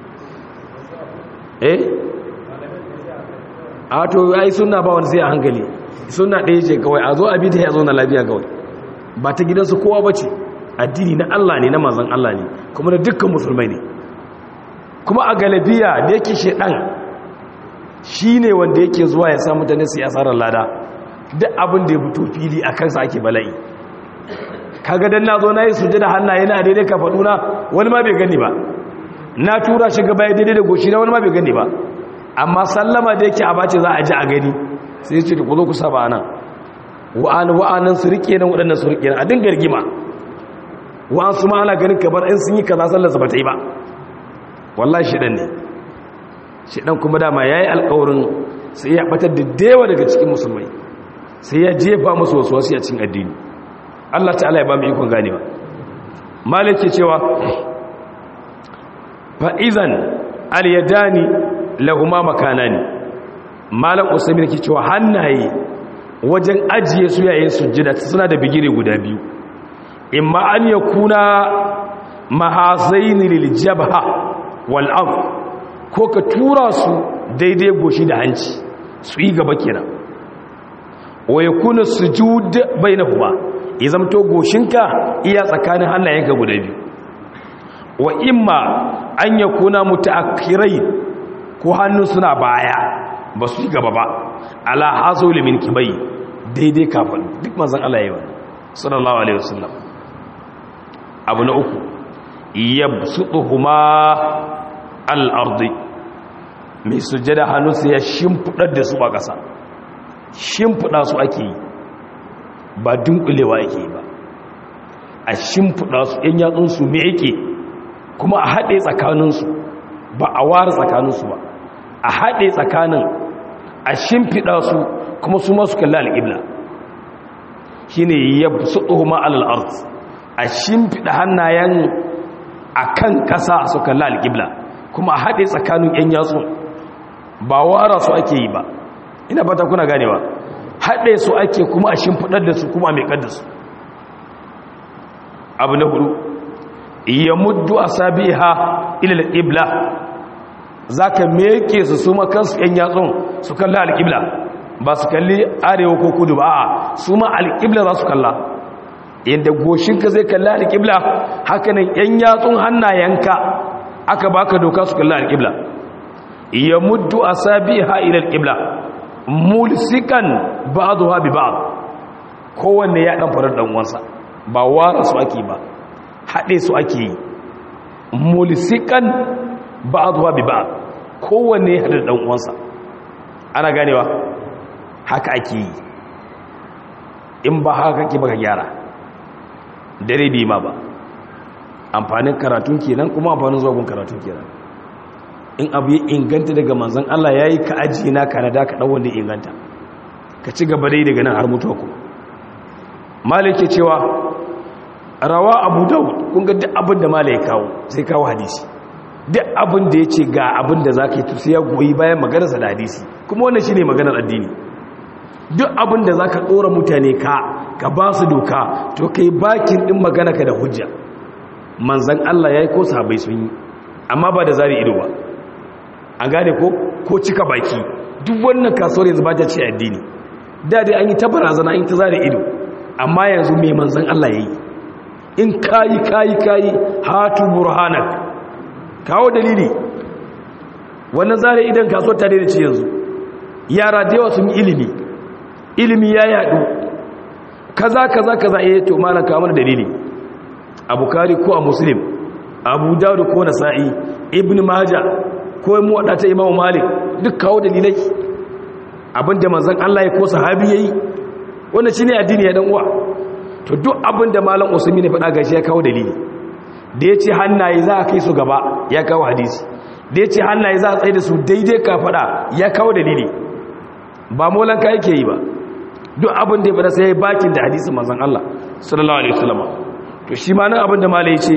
eh a to ai suna ba wani sai a hankali suna ɗaya ce kawai a zo a bita ya zo na lafiya kawai ba ta gidansu kowa ba ce addini na Allah ne na manzan Allah ne kuma da dukkan musulmai ne kuma a galabiya da yake shaɗan shi ne wanda yake zuwa ya sa mutane su yi asarar lada duk abin da ya fito fili a kansa ake bala'i kaga dan na zo na yi sujada hannaye na daidai ka faɗuna wani ma bai gani ba na tura shi gaba ya daidai da goshi na wani ma bai gani ba amma sallama da yake a bace za a ji a gani sai ya ce ku zo ku saba nan wa'anan wa'anan su rike nan waɗannan su rike nan a dinga rigima wa'an su ma ana ganin kamar in sun yi kaza sallar ba ta yi ba wallahi shidan ne shidan kuma dama yayi alƙawarin sai ya batar da dewa daga cikin musulmai sai ya jefa musu wasu wasu a cikin addini Allah ta'ala ya ba mu ikon ganewa malik ke cewa fa'izan al-yadani lahuma makanani malam usaimin ke cewa hannaye wajen ajiye su yayin sujjada suna da bigire guda biyu imma an yakuna mahazaini lil jabha wal ard ko ka tura su daidai goshi da hanci su yi gaba kenan wa yakuna sujud bainahuma ya zamto goshinka iya tsakanin hannayenka guda biyu wa imma an yakuna mutaakhirai ko hannu suna baya ba su yi gaba ba ala hazo limin kibai daidai kafin duk manzan Allah yawa sallallahu alaihi wasallam abu na uku yabsutuhuma al-ardi mai sujjada hannu sai ya shimfidar da su a ƙasa shimfida su ake yi ba dunkulewa ake yi ba a shimfida su yan yatsun su me yake kuma a haɗe tsakaninsu ba a ware tsakaninsu ba a haɗe tsakanin a shimfiɗa su kuma su masu kalli al'ibla shi ne ya su ɗoma al'art a shimfiɗa hannayen a kan ƙasa su kalli al'ibla kuma a haɗe tsakanin ‘yan yatsu ba wara su ake yi ba ina fata kuna ganewa haɗe su ake kuma a shimfiɗar da su kuma a meƙar da su abu na hudu ya muddu a sabi ha ilil ibla za ka meke su su makansu ‘yan yatsun su kalli alƙibla ba su kalli arewa ko kudu ba a su ma alƙibla za su kalla yadda goshinka zai kalli alƙibla hakanan ‘yan yatsun hannayenka aka baka doka su kalli alƙibla ya muddu a sabi ha'il alƙibla mulsikan ba zuwa bi ba kowanne ya ɗan farar ɗanwansa ba wara su ake ba haɗe su ake yi mulsikan ba zuwa bi ba kowanne ya haɗar ɗan'uwansa ana ganewa haka ake yi in ba haka ke baka gyara dare bi ma ba amfanin karatun kenan kuma amfanin zuwa karatun kenan in abu ya inganta daga manzan Allah ya yi ka ajiye na kanada ka ɗauwan da inganta ka ci gaba dai daga nan har mutuwa kuma malike cewa rawa abu daud kun ga duk abin da malai kawo sai kawo hadisi duk abin da ya ce ga abin da za ka yi tusi ya goyi bayan maganarsa da hadisi kuma wannan shi ne maganar addini duk abin da za ka ɗora mutane ka ka ba su doka to ka yi bakin ɗin magana ka da hujja manzan Allah ya yi ko sahabai sun yi amma ba da zari ido ba an gane ko ko cika baki duk wannan kasuwar yanzu ba ta ce addini da dai an yi ta barazana in ta zari ido amma yanzu mai manzan Allah ya yi in kayi kayi kayi hatu burhanak kawo dalili wannan zari idan kasuwar ta daidai ce yanzu yara da yawa sun yi ilimi ilimi ya yadu kaza kaza kaza eh to malan kawo mana dalili a bukari ko a muslim abu dawud ko nasa'i ibn majah ko mu wadata imam malik duk kawo dalilai abinda manzon Allah ya ko sahabi yayi wannan shine addini ya dan uwa to duk abinda malam usmi ne faɗa gashi ya kawo dalili da yace hannaye za a kai su gaba ya kawo hadisi da yace hannaye za a tsaye da su daidai ka faɗa ya kawo dalili ba molan ka yake yi ba duk abin da ya fada sai ya bakin da hadisin manzon Allah sallallahu alaihi wasallam to shi ma nan abin da malai ce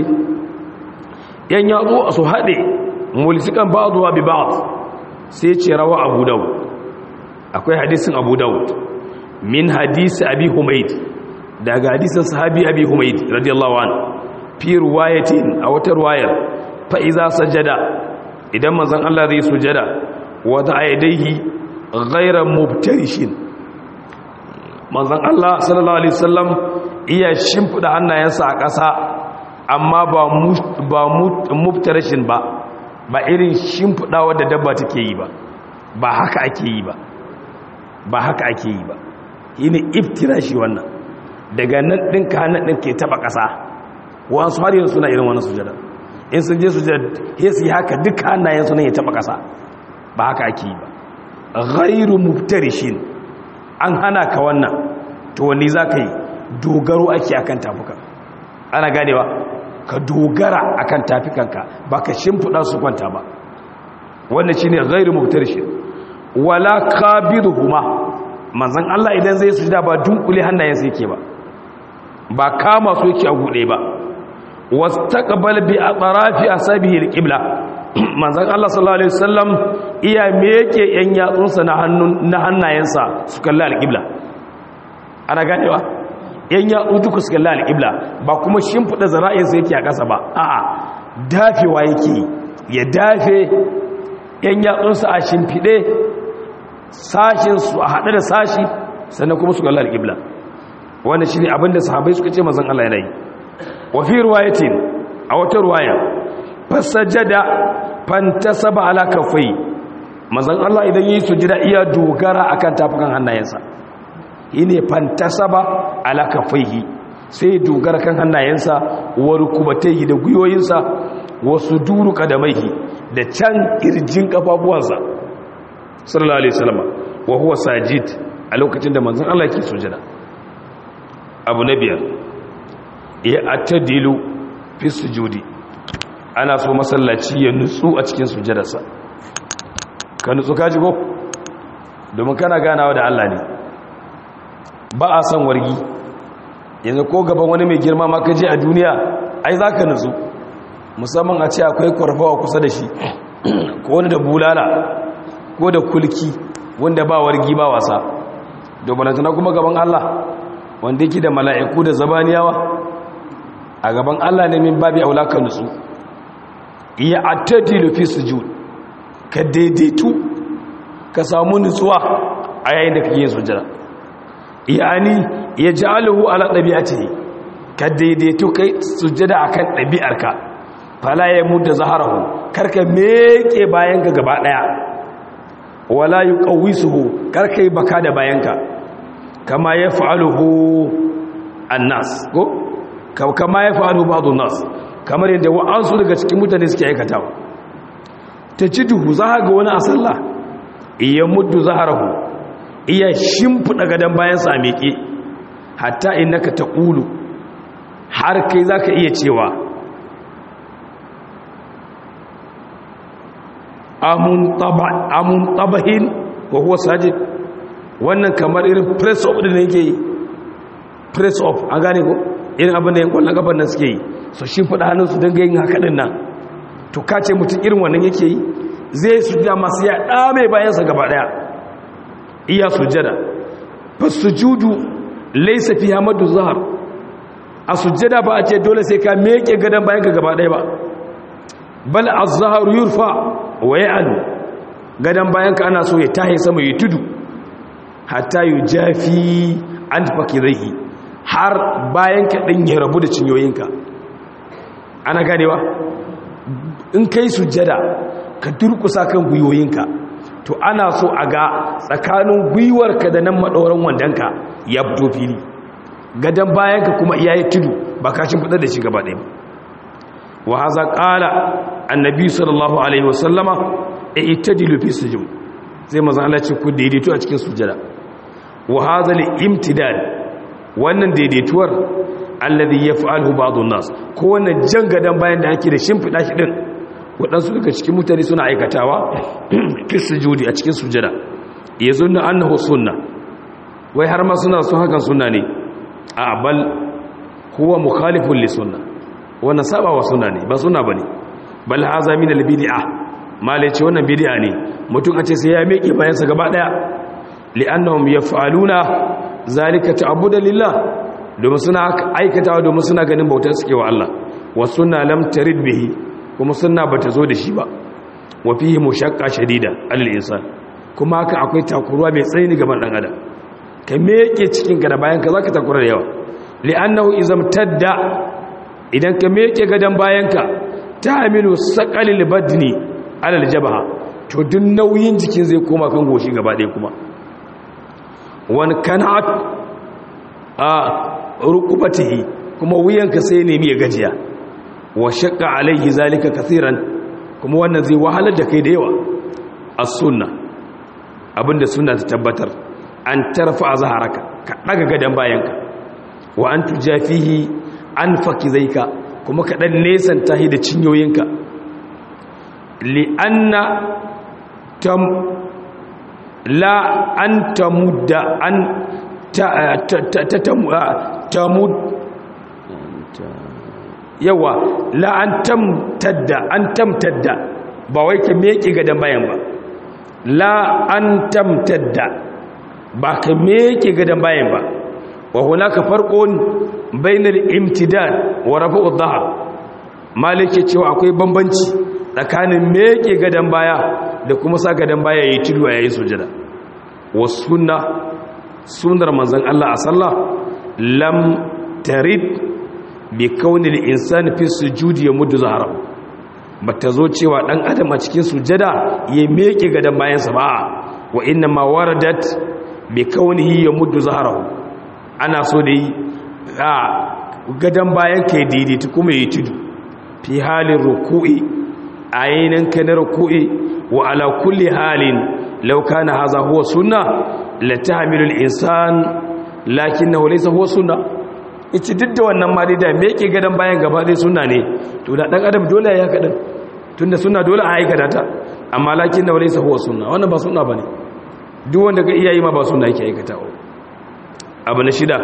yan yazo su hade mulsikan ba'dwa bi ba'd sai ya ce rawa Abu Dawud akwai hadisin Abu Dawud min hadisi Abi Humayd daga hadisin sahabi Abi Humayd radiyallahu anhu fi riwayatin a wata riwayar fa iza sajada idan manzon Allah zai sujada wa ta'idaihi ghayra mubtarishin manzan Allah sallallahu Alaihi wasallam iya shimfiɗa hannayensa a ƙasa amma ba muftarashin ba ba irin shimfiɗa wadda dabba take yi ba ba haka ake yi ba ba haka ake yi ba yi ne iftirashi wannan daga nan ɗinka hannun ɗin ke taɓa ƙasa wasu har yin suna irin wani sujada in sun je sujada ya su yi haka duka hannayen suna ya taɓa ƙasa ba haka ake yi ba ghairu muftarishin an hana ka wannan to wani za ka yi dogaro ake akan tafuka ana ganewa ka dogara akan tafikanka ba ka shimfiɗa su kwanta ba wannan shi ne gairu mubtarshi wala kabiruhuma manzan Allah idan zai sujada ba dunkule hannayen sai ke ba ba kama su yake a gude ba wastaqbal bi atrafi asabihi alqibla manzan Allah sallallahu alaihi wasallam iya meke yan yatsunsa na hannun na hannayensa su kalli alqibla ana ganewa yan yatsu duka su kalli alqibla ba kuma shimfida zara'insa yake a ƙasa ba a'a dafewa yake ya dafe yan yatsunsa a shimfide sashin su a haɗe da sashi sannan kuma su kalli alqibla wannan shine abinda sahabbai suka ce manzan Allah yana yi wa fi riwayatin a wata riwaya fasajada fantasaba ala kafai manzon Allah idan yi sujada iya dogara akan tafukan hannayensa yine fantasaba ala kafaihi sai dogara kan hannayensa wa rukubatayhi da guyoyinsa wa suduru qadamaihi da can kirjin kafafuwansa sallallahu alaihi wasallam wa huwa sajid a lokacin da manzon Allah yake sujada abu na biyar ya atadilu fi sujudi ana so masallaci ya nutsu a cikin sujadarsa ka nutsu ka jigo domin kana ganawa da Allah ne ba a son wargi yanzu ko gaban wani mai girma ma kaje a duniya ai za ka nutsu musamman a ce akwai kwarfawa kusa da shi ko wani da bulala ko da kulki wanda ba wargi ba wasa domin tana kuma gaban Allah wanda yake da mala'iku da zabaniyawa a gaban Allah ne min babi aula ka nutsu ya attadilu fi sujud ka daidaitu ka samu nutsuwa a yayin da kake yin sujada yani ya ja'aluhu ala dabi'atihi ka daidaitu kai sujada akan dabi'arka fala ya mudda zaharahu karka meke bayanka gaba daya wala yuqawisuhu karka yi baka da bayanka kama yaf'aluhu annas ko kama yaf'aluhu ba'd nas kamar yadda wa'ansu daga cikin mutane suke aikatawa ta ci duhu za ga wani a sallah iya muddu zaharahu iya shimfiɗa gadon bayan sa miƙe hatta innaka taqulu har kai zaka iya cewa amun taba amun tabahin wa huwa sajid wannan kamar irin press up din yake yi press up an gane ko irin abin da yan kwallon kafan nan suke yi su shimfiɗa hannun su dinga yin haka din nan to kace mutum irin wannan yake yi zai sujjada masu ya dame bayansa gaba daya iya sujjada fasujudu laysa fiha madu zahar a sujjada ba a ce dole sai ka meke gadan bayanka gaba daya ba bal az-zahru yurfa wa ya'lu gadan bayanka ana so ya tahi sama ya tudu hatta yujafi an fakidaihi har bayanka din ya rabu da cinyoyinka ana ganewa in kai sujjada ka durkusa kan gwiwoyinka to ana so a ga tsakanin gwiwarka da nan maɗauran wandonka ya fito fili gadon bayanka kuma iya yi tudu ba kashin fitar da shi gaba ɗaya wa haza ƙala annabi sallallahu alaihi wasallama e ita dilufi sujum zai maza Allah ce ku daidaito a cikin sujjada wa haza li imtidal wannan daidaituwar alladhi yaf'aluhu ba'd an-nas ko wannan jan gadon bayan da ake da shimfiɗa shi din waɗansu daga cikin mutane suna aikatawa fi sujudi a cikin sujada ya zunna annahu sunna wai har ma suna sun hakan sunna ne a bal huwa mukhalifun li sunna wannan sabawa sunna ne ba sunna bane bal haza min al bid'a malai ce wannan bid'a ne mutum a ce sai ya miƙe bayan sa gaba daya li'annahum yaf'aluna zalika ta'budan lillah domin suna aikatawa domin suna ganin bautar suke wa Allah wa sunna lam tarid bihi kuma sunna bata zo da shi ba wa fihi mushaqqa shadida alal insan kuma haka akwai takuruwa mai tsayi gaban dan adam ka meke cikin ka da bayan ka zaka takura da yawa li'annahu izam tadda idan ka meke gadan bayan ka ta'milu saqalil badni alal jabha to duk nauyin jikin zai koma kan goshi gaba ɗaya kuma wan kanat a rukubatihi kuma wuyanka sai nemi ya gajiya wa shakka alaihi zalika kathiran kuma wannan zai wahalar da kai da yawa as-sunna abinda sunna ta tabbatar an tarfa zaharaka ka daga gadan bayanka wa an tujafihi an fakizaika kuma ka dan nesan tahi da cinyoyinka li anna tam la an tamudda an ta ta tamud yawa la an tamtadda an tamtadda ba wai ka meke gadan bayan ba la an tamtadda ba ka meke gadan bayan ba wa hunaka farqun bainal imtidad wa raf'u dhahar malike cewa akwai bambanci tsakanin meke gadan baya da kuma sa gadan baya yayi tudu yayin sujada wa sunna sunnar manzon Allah a sallah lam tarid bi kaunil insani fi sujudi ya muddu zahara bata zo cewa dan adam a cikin sujada ya meke gadan bayansa ba wa inna ma waradat bi kaunihi ya muddu zahara ana so da yi a gadan bayan ka yi daidaita kuma yi tudu fi halin ruku'i a yayin ka na ruku'i wa ala kulli halin law kana hadha huwa sunna la tahmilul insan lakinnahu laysa huwa sunna ita duk da wannan ma dai da me yake gadan bayan gaba dai sunna ne to da dan adam dole ya kadan tunda sunna dole a aikata ta amma lakin da walaysa huwa sunna wannan ba sunna bane duk wanda ga iyayi ma ba sunna yake aikata ba abu na shida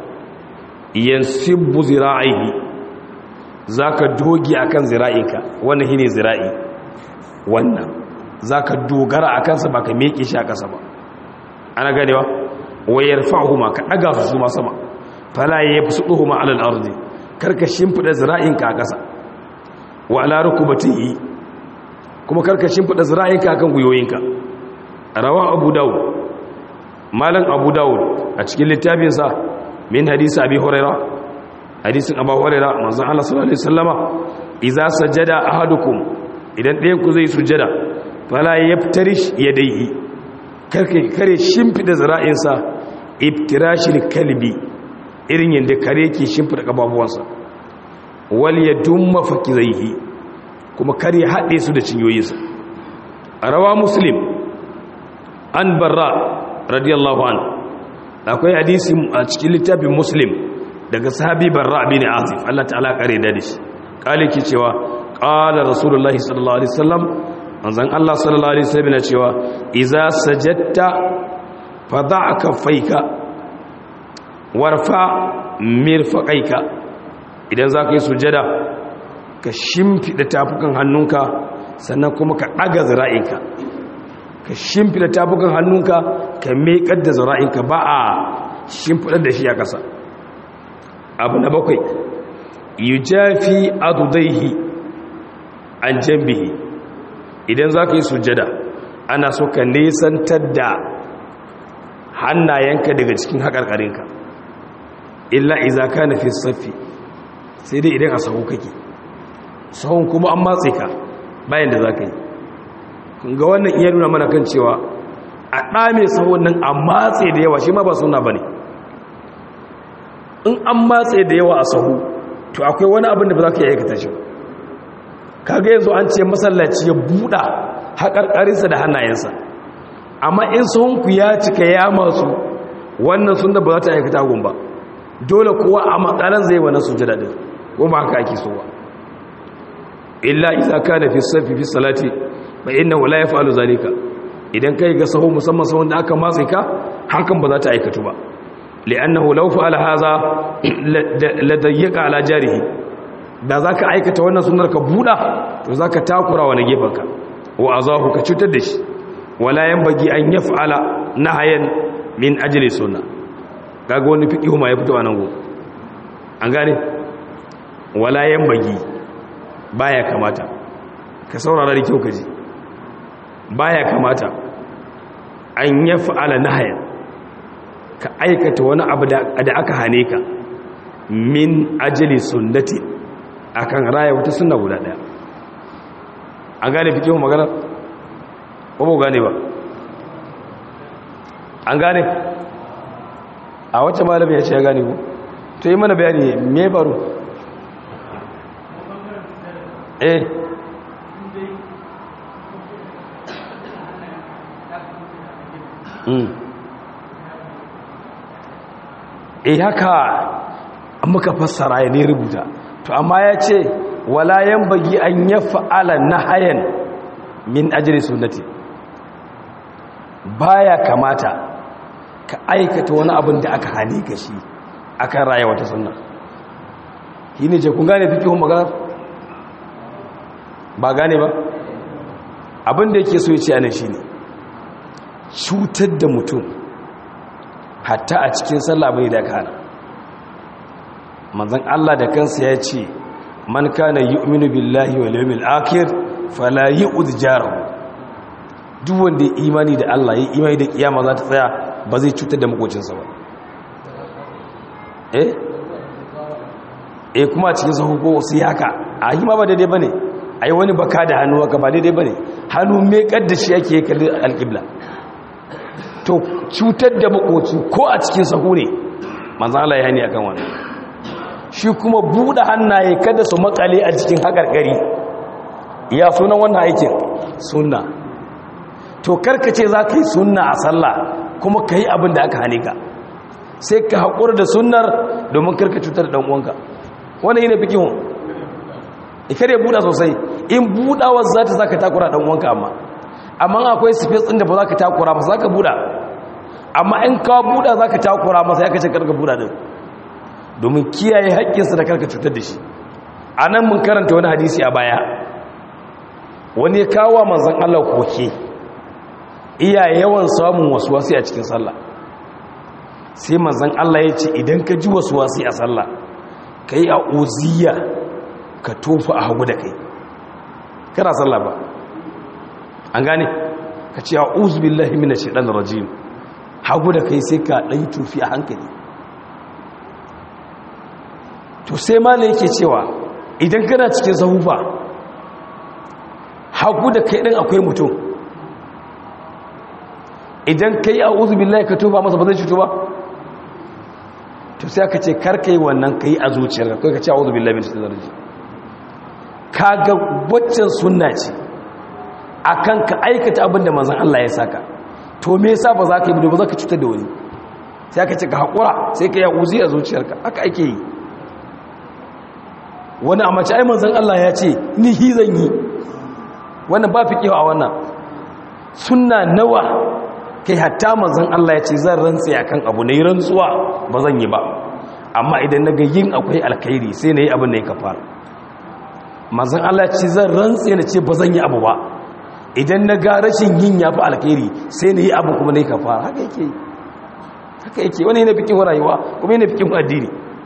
yansibu zira'ihi zaka dogi akan zira'inka wannan shine zira'i wannan zaka dogara akan sa baka meke shi a kasa ba ana ganewa wayarfa'uhuma ka daga su ma sama fala ya fi suɗuhu ma'alar arzi karka shimfiɗa zira'inka a ƙasa wa ala rukubatihi kuma karka shimfiɗa zira'inka a kan gwiwoyinka rawa abu dawud malam abu dawud a cikin littafinsa min hadisa abi huraira hadisin abu huraira manzon Allah sallallahu alaihi wasallama idza sajada ahadukum idan ɗayan ku zai sujada fala yaftarish yadayhi karka kare shimfiɗa zira'insa ibtirashil kalbi irin yadda kare ke shimfida ƙababuwansa wal ya dumma fakizaihi kuma kare haɗe su da cinyoyinsa a rawa muslim an barra radiyallahu an akwai hadisi a cikin littafin muslim daga sahabi barra bin azif Allah ta'ala kare da shi kale ki cewa qala rasulullahi sallallahu alaihi wasallam manzon Allah sallallahu alaihi wasallam yana cewa idza sajadta fadha kaffaika warfa mirfaƙaika idan za ka yi sujada ka shimfiɗa tafukan hannunka sannan kuma ka ɗaga zira'inka ka shimfiɗa tafukan hannunka ka meƙar da zira'inka ba a shimfiɗar da shi a ƙasa abu na bakwai yi jafi adudaihi an jambihi idan za ka yi sujada ana so ka nesantar da hannayenka daga cikin haƙarƙarinka illa iza ka na fi saffi sai dai idan a sahu kake sahun kuma an matse ka bayan da za ka yi ga wannan iya nuna mana kan cewa a ɗame sahun nan a matse da yawa shi ma ba suna ba ne in an matse da yawa a sahu to akwai wani abin da ba za ka yi aikata shi kaga yanzu an ce masallaci ya buɗa haƙarƙarinsa da hannayensa amma in sahunku ya cika ya masu wannan sun da ba za ta aikata gun ba dole kowa a matsalan zai wani sujada din ko ba haka ake so ba illa idza kana fi safi fi salati fa innahu la yaf'alu zalika idan kai ga sahu musamman sahun da aka matsa ka hakan ba za ta aikatu ba li'annahu law fa'ala hadha la dayyqa ala jarihi da zaka aikata wannan sunnar ka buda to zaka takura wa gefanka wa azahu ka cutar da shi wala yanbaghi an yaf'ala nahayan min ajli sunnah kaga wani fiqhu ma ya fito a nan go an gane wala yanbaghi baya kamata ka saurara da kyau kaji baya kamata an yaf'ala nahayan ka aikata wani abu da aka hane ka min ajali sunnati akan raya wata sunna guda daya an gane fikihu magana ko ba gane ba an gane a wacce malami ya ce ya gane ku to yi mana bayani me faru eh eh haka muka fassara ya ne rubuta to amma ya ce wala yan bagi an ya fa'ala na hayan min ajiyar sunnati baya kamata ka aikata wani abin da aka hane ka shi akan raya wata sunna shi ne ce kun gane fikihun magana ba gane ba abin da yake so ya ce anan shi ne cutar da mutum hatta a cikin sallah bai da kana manzon Allah da kansa ya ce man kana yu'minu billahi wal yawmil akhir fala yu'd jarahu duk wanda ya imani da Allah ya imani da kiyama za ta tsaya ba zai cutar da makocinsa ba eh eh kuma a cikin sahu ko sai haka a yi ma ba daidai bane ai wani baka da hannu haka ba daidai bane hannu me kaddashi yake kalli alqibla to cutar da makoci ko a cikin sahu ne manzan Allah ya hani akan wannan shi kuma buɗe hannaye kada su makale a cikin haƙarƙari ya sunan wannan aikin sunna to karkace za ka yi sunna a sallah kuma ka yi abin da aka hane ka sai ka haƙura da sunnar domin karka cutar da ɗan'uwanka wani yi na fikihun ikare buɗa sosai in buɗawar za ta za ka takura ɗan'uwanka amma amma akwai space ɗin da ba za ka takura masa za ka buɗa amma in ka buɗa za ka takura masa ya kace karka buɗa ɗin domin kiyaye haƙƙinsa da karka cutar da shi a nan mun karanta wani hadisi a baya wani ya kawo manzan Allah koke iya yawan samun wasu wasu a cikin sallah sai manzan Allah ya ce idan ka ji wasu wasu a sallah ka yi a oziya ka tofa a hagu da kai kana sallah ba an gane ka ce a uzubillahi mina shaɗan rajim hagu da kai sai ka ɗan tufi a hankali to sai mala yake cewa idan kana cikin sahufa hagu da kai ɗin akwai mutum idan ka yi a uzubillahi ka tuba masa ba zai cutu ba to sai aka ce karka yi wannan ka yi a zuciyar kai ka ce a uzubillahi min shaɗan rajim ka ga waccan sunna ce akan ka aikata abin da manzan Allah ya saka to me yasa ba za ka yi ba za ka cutar da wani sai aka ce ka haƙura sai ka yi uzi a zuciyarka aka ake yi wani a mace ai manzan Allah ya ce ni hi zan yi wannan ba fi kewa a wannan sunna nawa kai hatta manzan Allah ya ce zan rantse akan abu na yi rantsuwa ba zan yi ba amma idan na ga yin akwai alkhairi sai na yi abin da ya kafara manzon Allah ce zan rantse na ce ba zan yi abu ba idan na ga rashin yin ya fi alkhairi sai na yi abu kuma na yi kafara haka yake haka yake wani yana fikin rayuwa kuma yana fikin addini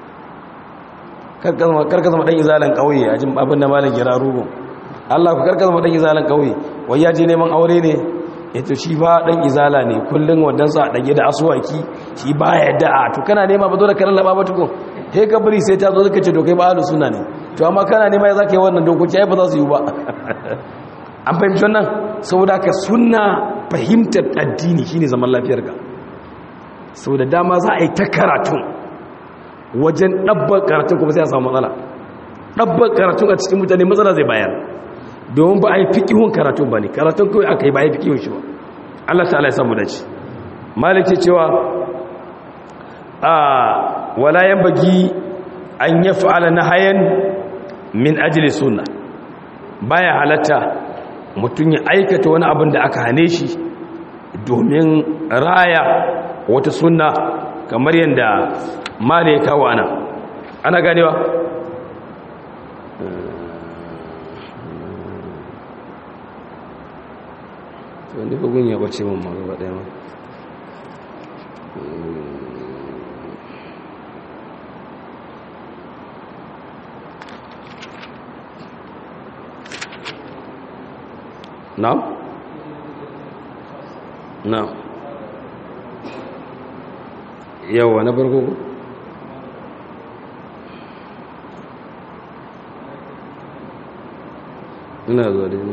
karka zama ɗan izalan ƙauye a jin abin da malin gira rugun Allah ku karka zama ɗan izalan ƙauye wai ya je neman aure ne ya to shi ba ɗan izala ne kullum wadansa a ɗage da asuwaki shi ba ya da'a to kana nema ba zo da karan laba ba tukun he ka bari sai ta zo suka ce to kai ba ahlus sunna ne to amma kana nema ya zaka yi wannan dokoki ai ba za su yi ba an fahimci wannan saboda ka sunna fahimtar addini shine zaman lafiyar ka saboda dama za a yi ta karatun wajen ɗabbar karatun kuma sai a samu matsala ɗabbar karatun a cikin mutane matsala zai bayar domin ba a yi fikihun karatun ba ne karatun kawai aka yi ba a yi fikihun shi ba Allah ta'ala ya samu dace maliki cewa a walayen bagi an yi fa'ala na hayan min ajili sunna baya halatta mutum ya aikata wani abin da aka hane shi domin raya wata sunna kamar yadda mali ya kawo ana ana ganewa wanda bugun ya bace mun magaba daya ma na'am na'am yawa na farko ku ina zuwa da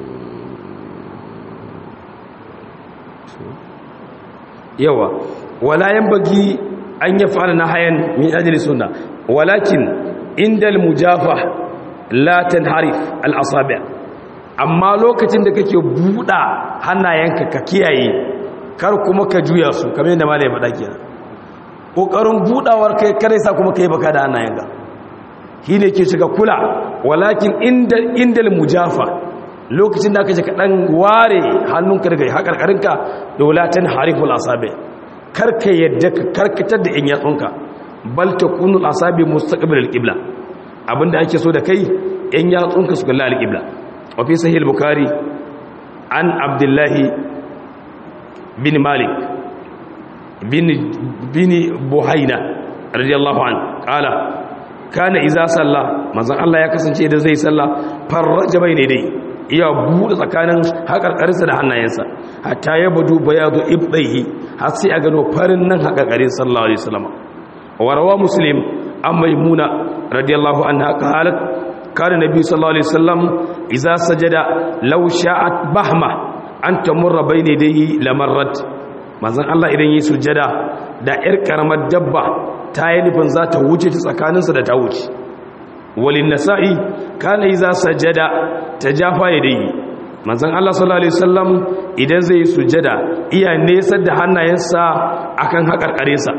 yawa wala bagi an ya fara na hayan min ajli sunna walakin indal mujafa la tanharif al asabi amma lokacin da kake buda hannayenka ka kiyaye kar kuma ka juya su kamar yadda malai faɗa kenan kokarin budawar kai kare sa kuma kai baka da hannayenka shine ke shiga kula walakin indal indal mujafa lokacin da aka ce kaɗan ware hannunka daga haƙarƙarinka dolatan hariful asabe karka yadda ka karkatar da 'yan yatsunka bal ta kunul asabe mustaqbil alqibla abinda ake so da kai 'yan yatsunka su kalla alqibla wa fi sahih bukhari an abdullahi bin malik bin bin buhaina radiyallahu an qala kana iza salla manzon Allah ya kasance idan zai salla farraja bayne dai iya buɗe tsakanin haƙarƙarinsa da hannayensa hatta ya badu bayadu ibdaihi har sai a gano farin nan haƙarƙarin sallallahu alaihi wasallam wa rawa muslim an maimuna radiyallahu anha qalat kana nabi sallallahu alaihi wasallam idza sajada law sha'at bahma an tamurra bayna yadayhi lamarrat manzon Allah idan yi sujada da ƴar karamar dabba ta yi nufin za ta wuce ta tsakaninsa da ta wuce walin nasa'i kana iza sajada tajafa yadayhi manzon Allah sallallahu alaihi wasallam idan zai sujada iya nesa da hannayensa akan hakarkarinsa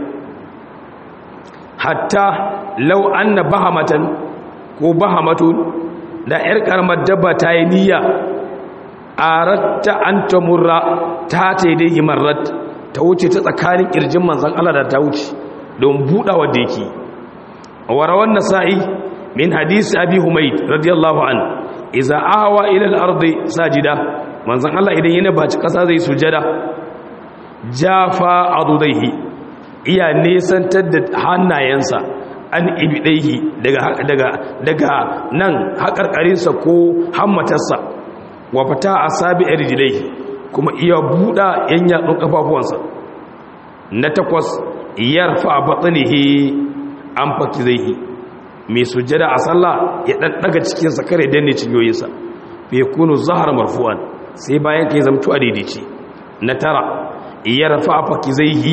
hatta law anna bahamatan ko bahamatun da yar karamar dabba ta yi niyya aratta an tamurra ta taidai marrat ta wuce ta tsakanin kirjin manzon Allah da ta wuce don budawa da yake warawan nasa'i من حديث أبي حميد رضي الله عنه إذا آوى إلى الأرض ساجدا من زن الله إذن ينبهج قصة زي سجدا جافا عضديه إيا نيسان تدد حانا ينسى an ibidaihi daga daga daga nan haƙarƙarinsa ko hammatarsa wa fata asabi rijlaihi kuma iya buɗa yan yatsun kafafuwansa na takwas yarfa batnihi an fakizaihi mai sujjada a sallah ya dan daga cikinsa kare danne cinyoyinsa bai kunu zahar marfu'an sai bayan kai zamtu a daidaici na tara ya rafa fakizaihi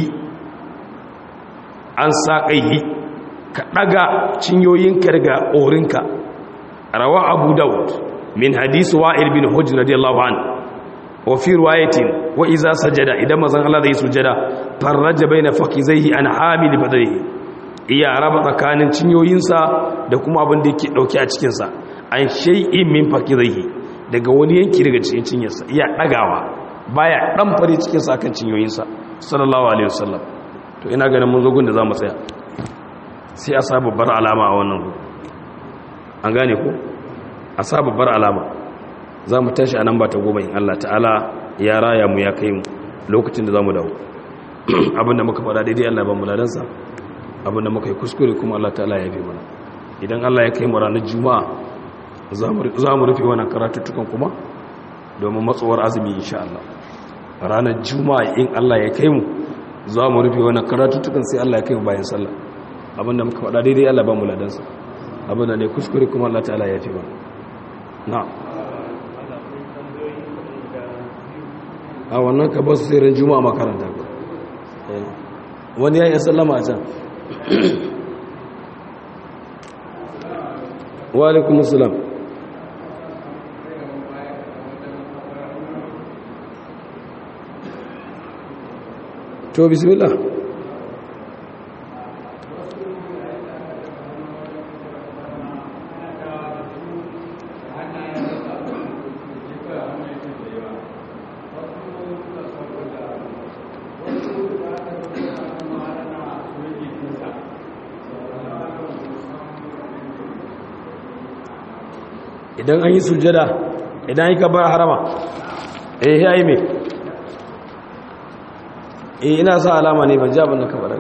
an saƙaihi ka daga cinyoyinka daga orinka rawa abu daud min hadisu wa'il bin hujj radiyallahu an wa fi riwayatin wa iza sajada idan mazan Allah zai sujjada farraja baina fakizaihi an hamil badrihi iya raba tsakanin cinyoyinsa da kuma abin da yake dauke a cikinsa an shay'in min fakidaihi daga wani yanki daga cikin cinyarsa iya dagawa baya dan fare cikinsa akan cinyoyinsa sallallahu alaihi wasallam to ina ganin mun zo gun da zamu tsaya sai a sa babbar alama a wannan gu an gane ko a sa babbar alama za mu tashi a nan ba ta goma in Allah ta'ala ya raya mu ya kai mu lokacin da za mu dawo abinda muka faɗa daidai Allah ba mu ladansa abinda muka yi kuskure kuma Allah ta'ala ya fi mana idan Allah ya kai mu ranar juma'a za mu rufe wannan karatuttukan kuma domin matsowar azumi insha Allah ranar juma'a in Allah ya kai mu za mu rufe wannan karatuttukan sai Allah ya kai mu bayan sallah abinda muka faɗa daidai Allah ba mu ladansa abinda ne kuskure kuma Allah ta'ala ya fi mana na'am a wannan ka ba su sai ran juma'a makaranta ba wani ya yi sallama a can wa alaikum assalam to bismillah idan an yi sujada idan yi kabar harama eh ya yi mai eh ina sa alama ne ban jabin da kabar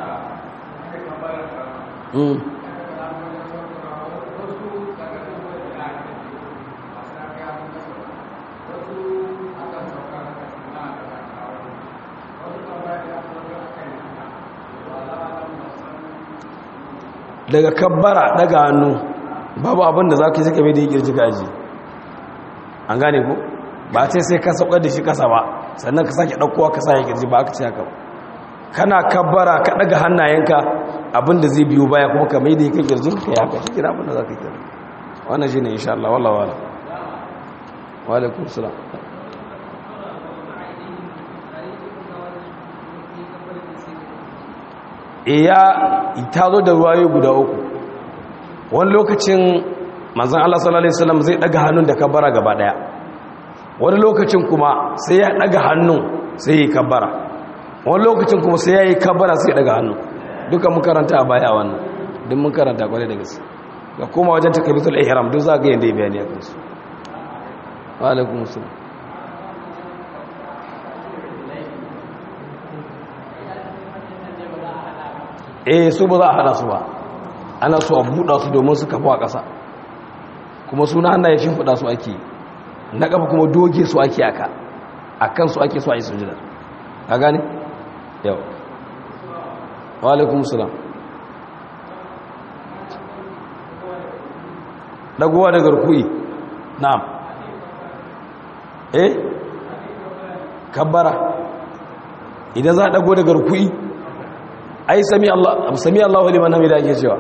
daga kabbara daga hannu babu abinda za ka yi suka mai da yi kirji gaji an gane ku ba ce sai ka saukar da shi kasa ba sannan ka sake ɗaukowa ka sake kirji ba aka ce haka kana kabbara ka ɗaga hannayenka abinda zai biyu baya kuma ka mai da yi kan kirjin ka ya haka shi abinda za ka yi kira wannan shi ne insha Allah wallah wala walaikun salam iya ta zo da ruwayo guda uku wani lokacin manzan Allah sallallahu Alaihi wasallam zai daga hannun da kabbara gaba daya wani lokacin kuma sai ya daga hannun sai ya yi kabbara wani lokacin kuma sai ya yi kabbara sai ya daga hannun duka mun karanta a baya wannan duk mun karanta kwarai da gaske ga koma wajen takabitul ihram duk za ga yadda ya bayani a kansu wa alaikum assalam eh su ba za a hana su ba ana so a buɗa su domin su kafa a ƙasa kuma suna hannaye shimfiɗa su ake na ƙafa kuma doge su ake aka a kan su ake so a yi sujida ka gane? yau wa alaikun musulam ɗagowa daga rukui na'am eh kabbara idan za a ɗago daga rukui ai sami Allah sami Allahu liman hamida ake cewa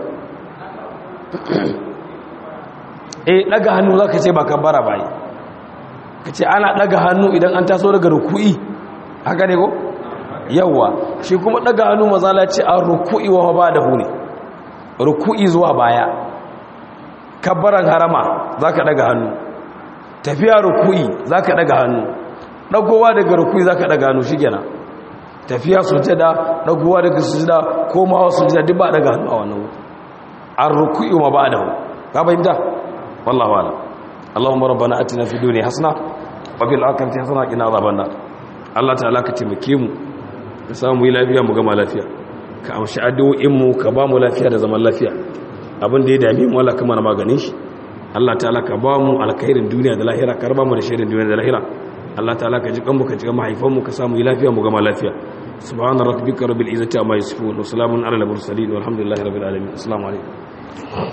eh daga hannu zaka ce ba kabbara bai kace ana daga hannu idan an taso daga ruku'i haka ne ko yawa shi kuma daga hannu mazala ce an ruku'i wa ba'dahu ne ruku'i zuwa baya kabbaran harama zaka daga hannu tafiya ruku'i zaka daga hannu dagowa daga ruku'i zaka daga hannu shikenan tafiya sujada dagowa daga sujada komawa sujada duk ba daga hannu a wannan wuri an ruku'i ma ba'dahu ka fahimta wallahu a'lam Allahumma rabbana atina fid dunya hasana wa fil akhirati hasana wa qina adhaban nar Allah ta'ala ka taimake mu ka samu yi lafiya mu gama lafiya ka amshi addu'o'in mu ka ba mu lafiya da zaman lafiya abin da ya dame mu Allah kuma na maganin shi Allah ta'ala ka ba mu alkhairin duniya da lahira ka raba mu da shirin duniya da lahira Allah ta'ala ka ji kanmu ka ji kan mahaifanmu ka samu yi lafiya mu gama lafiya subhana rabbika rabbil izzati amma yasifun wa salamun ala al mursalin walhamdulillahi rabbil alamin assalamu alaikum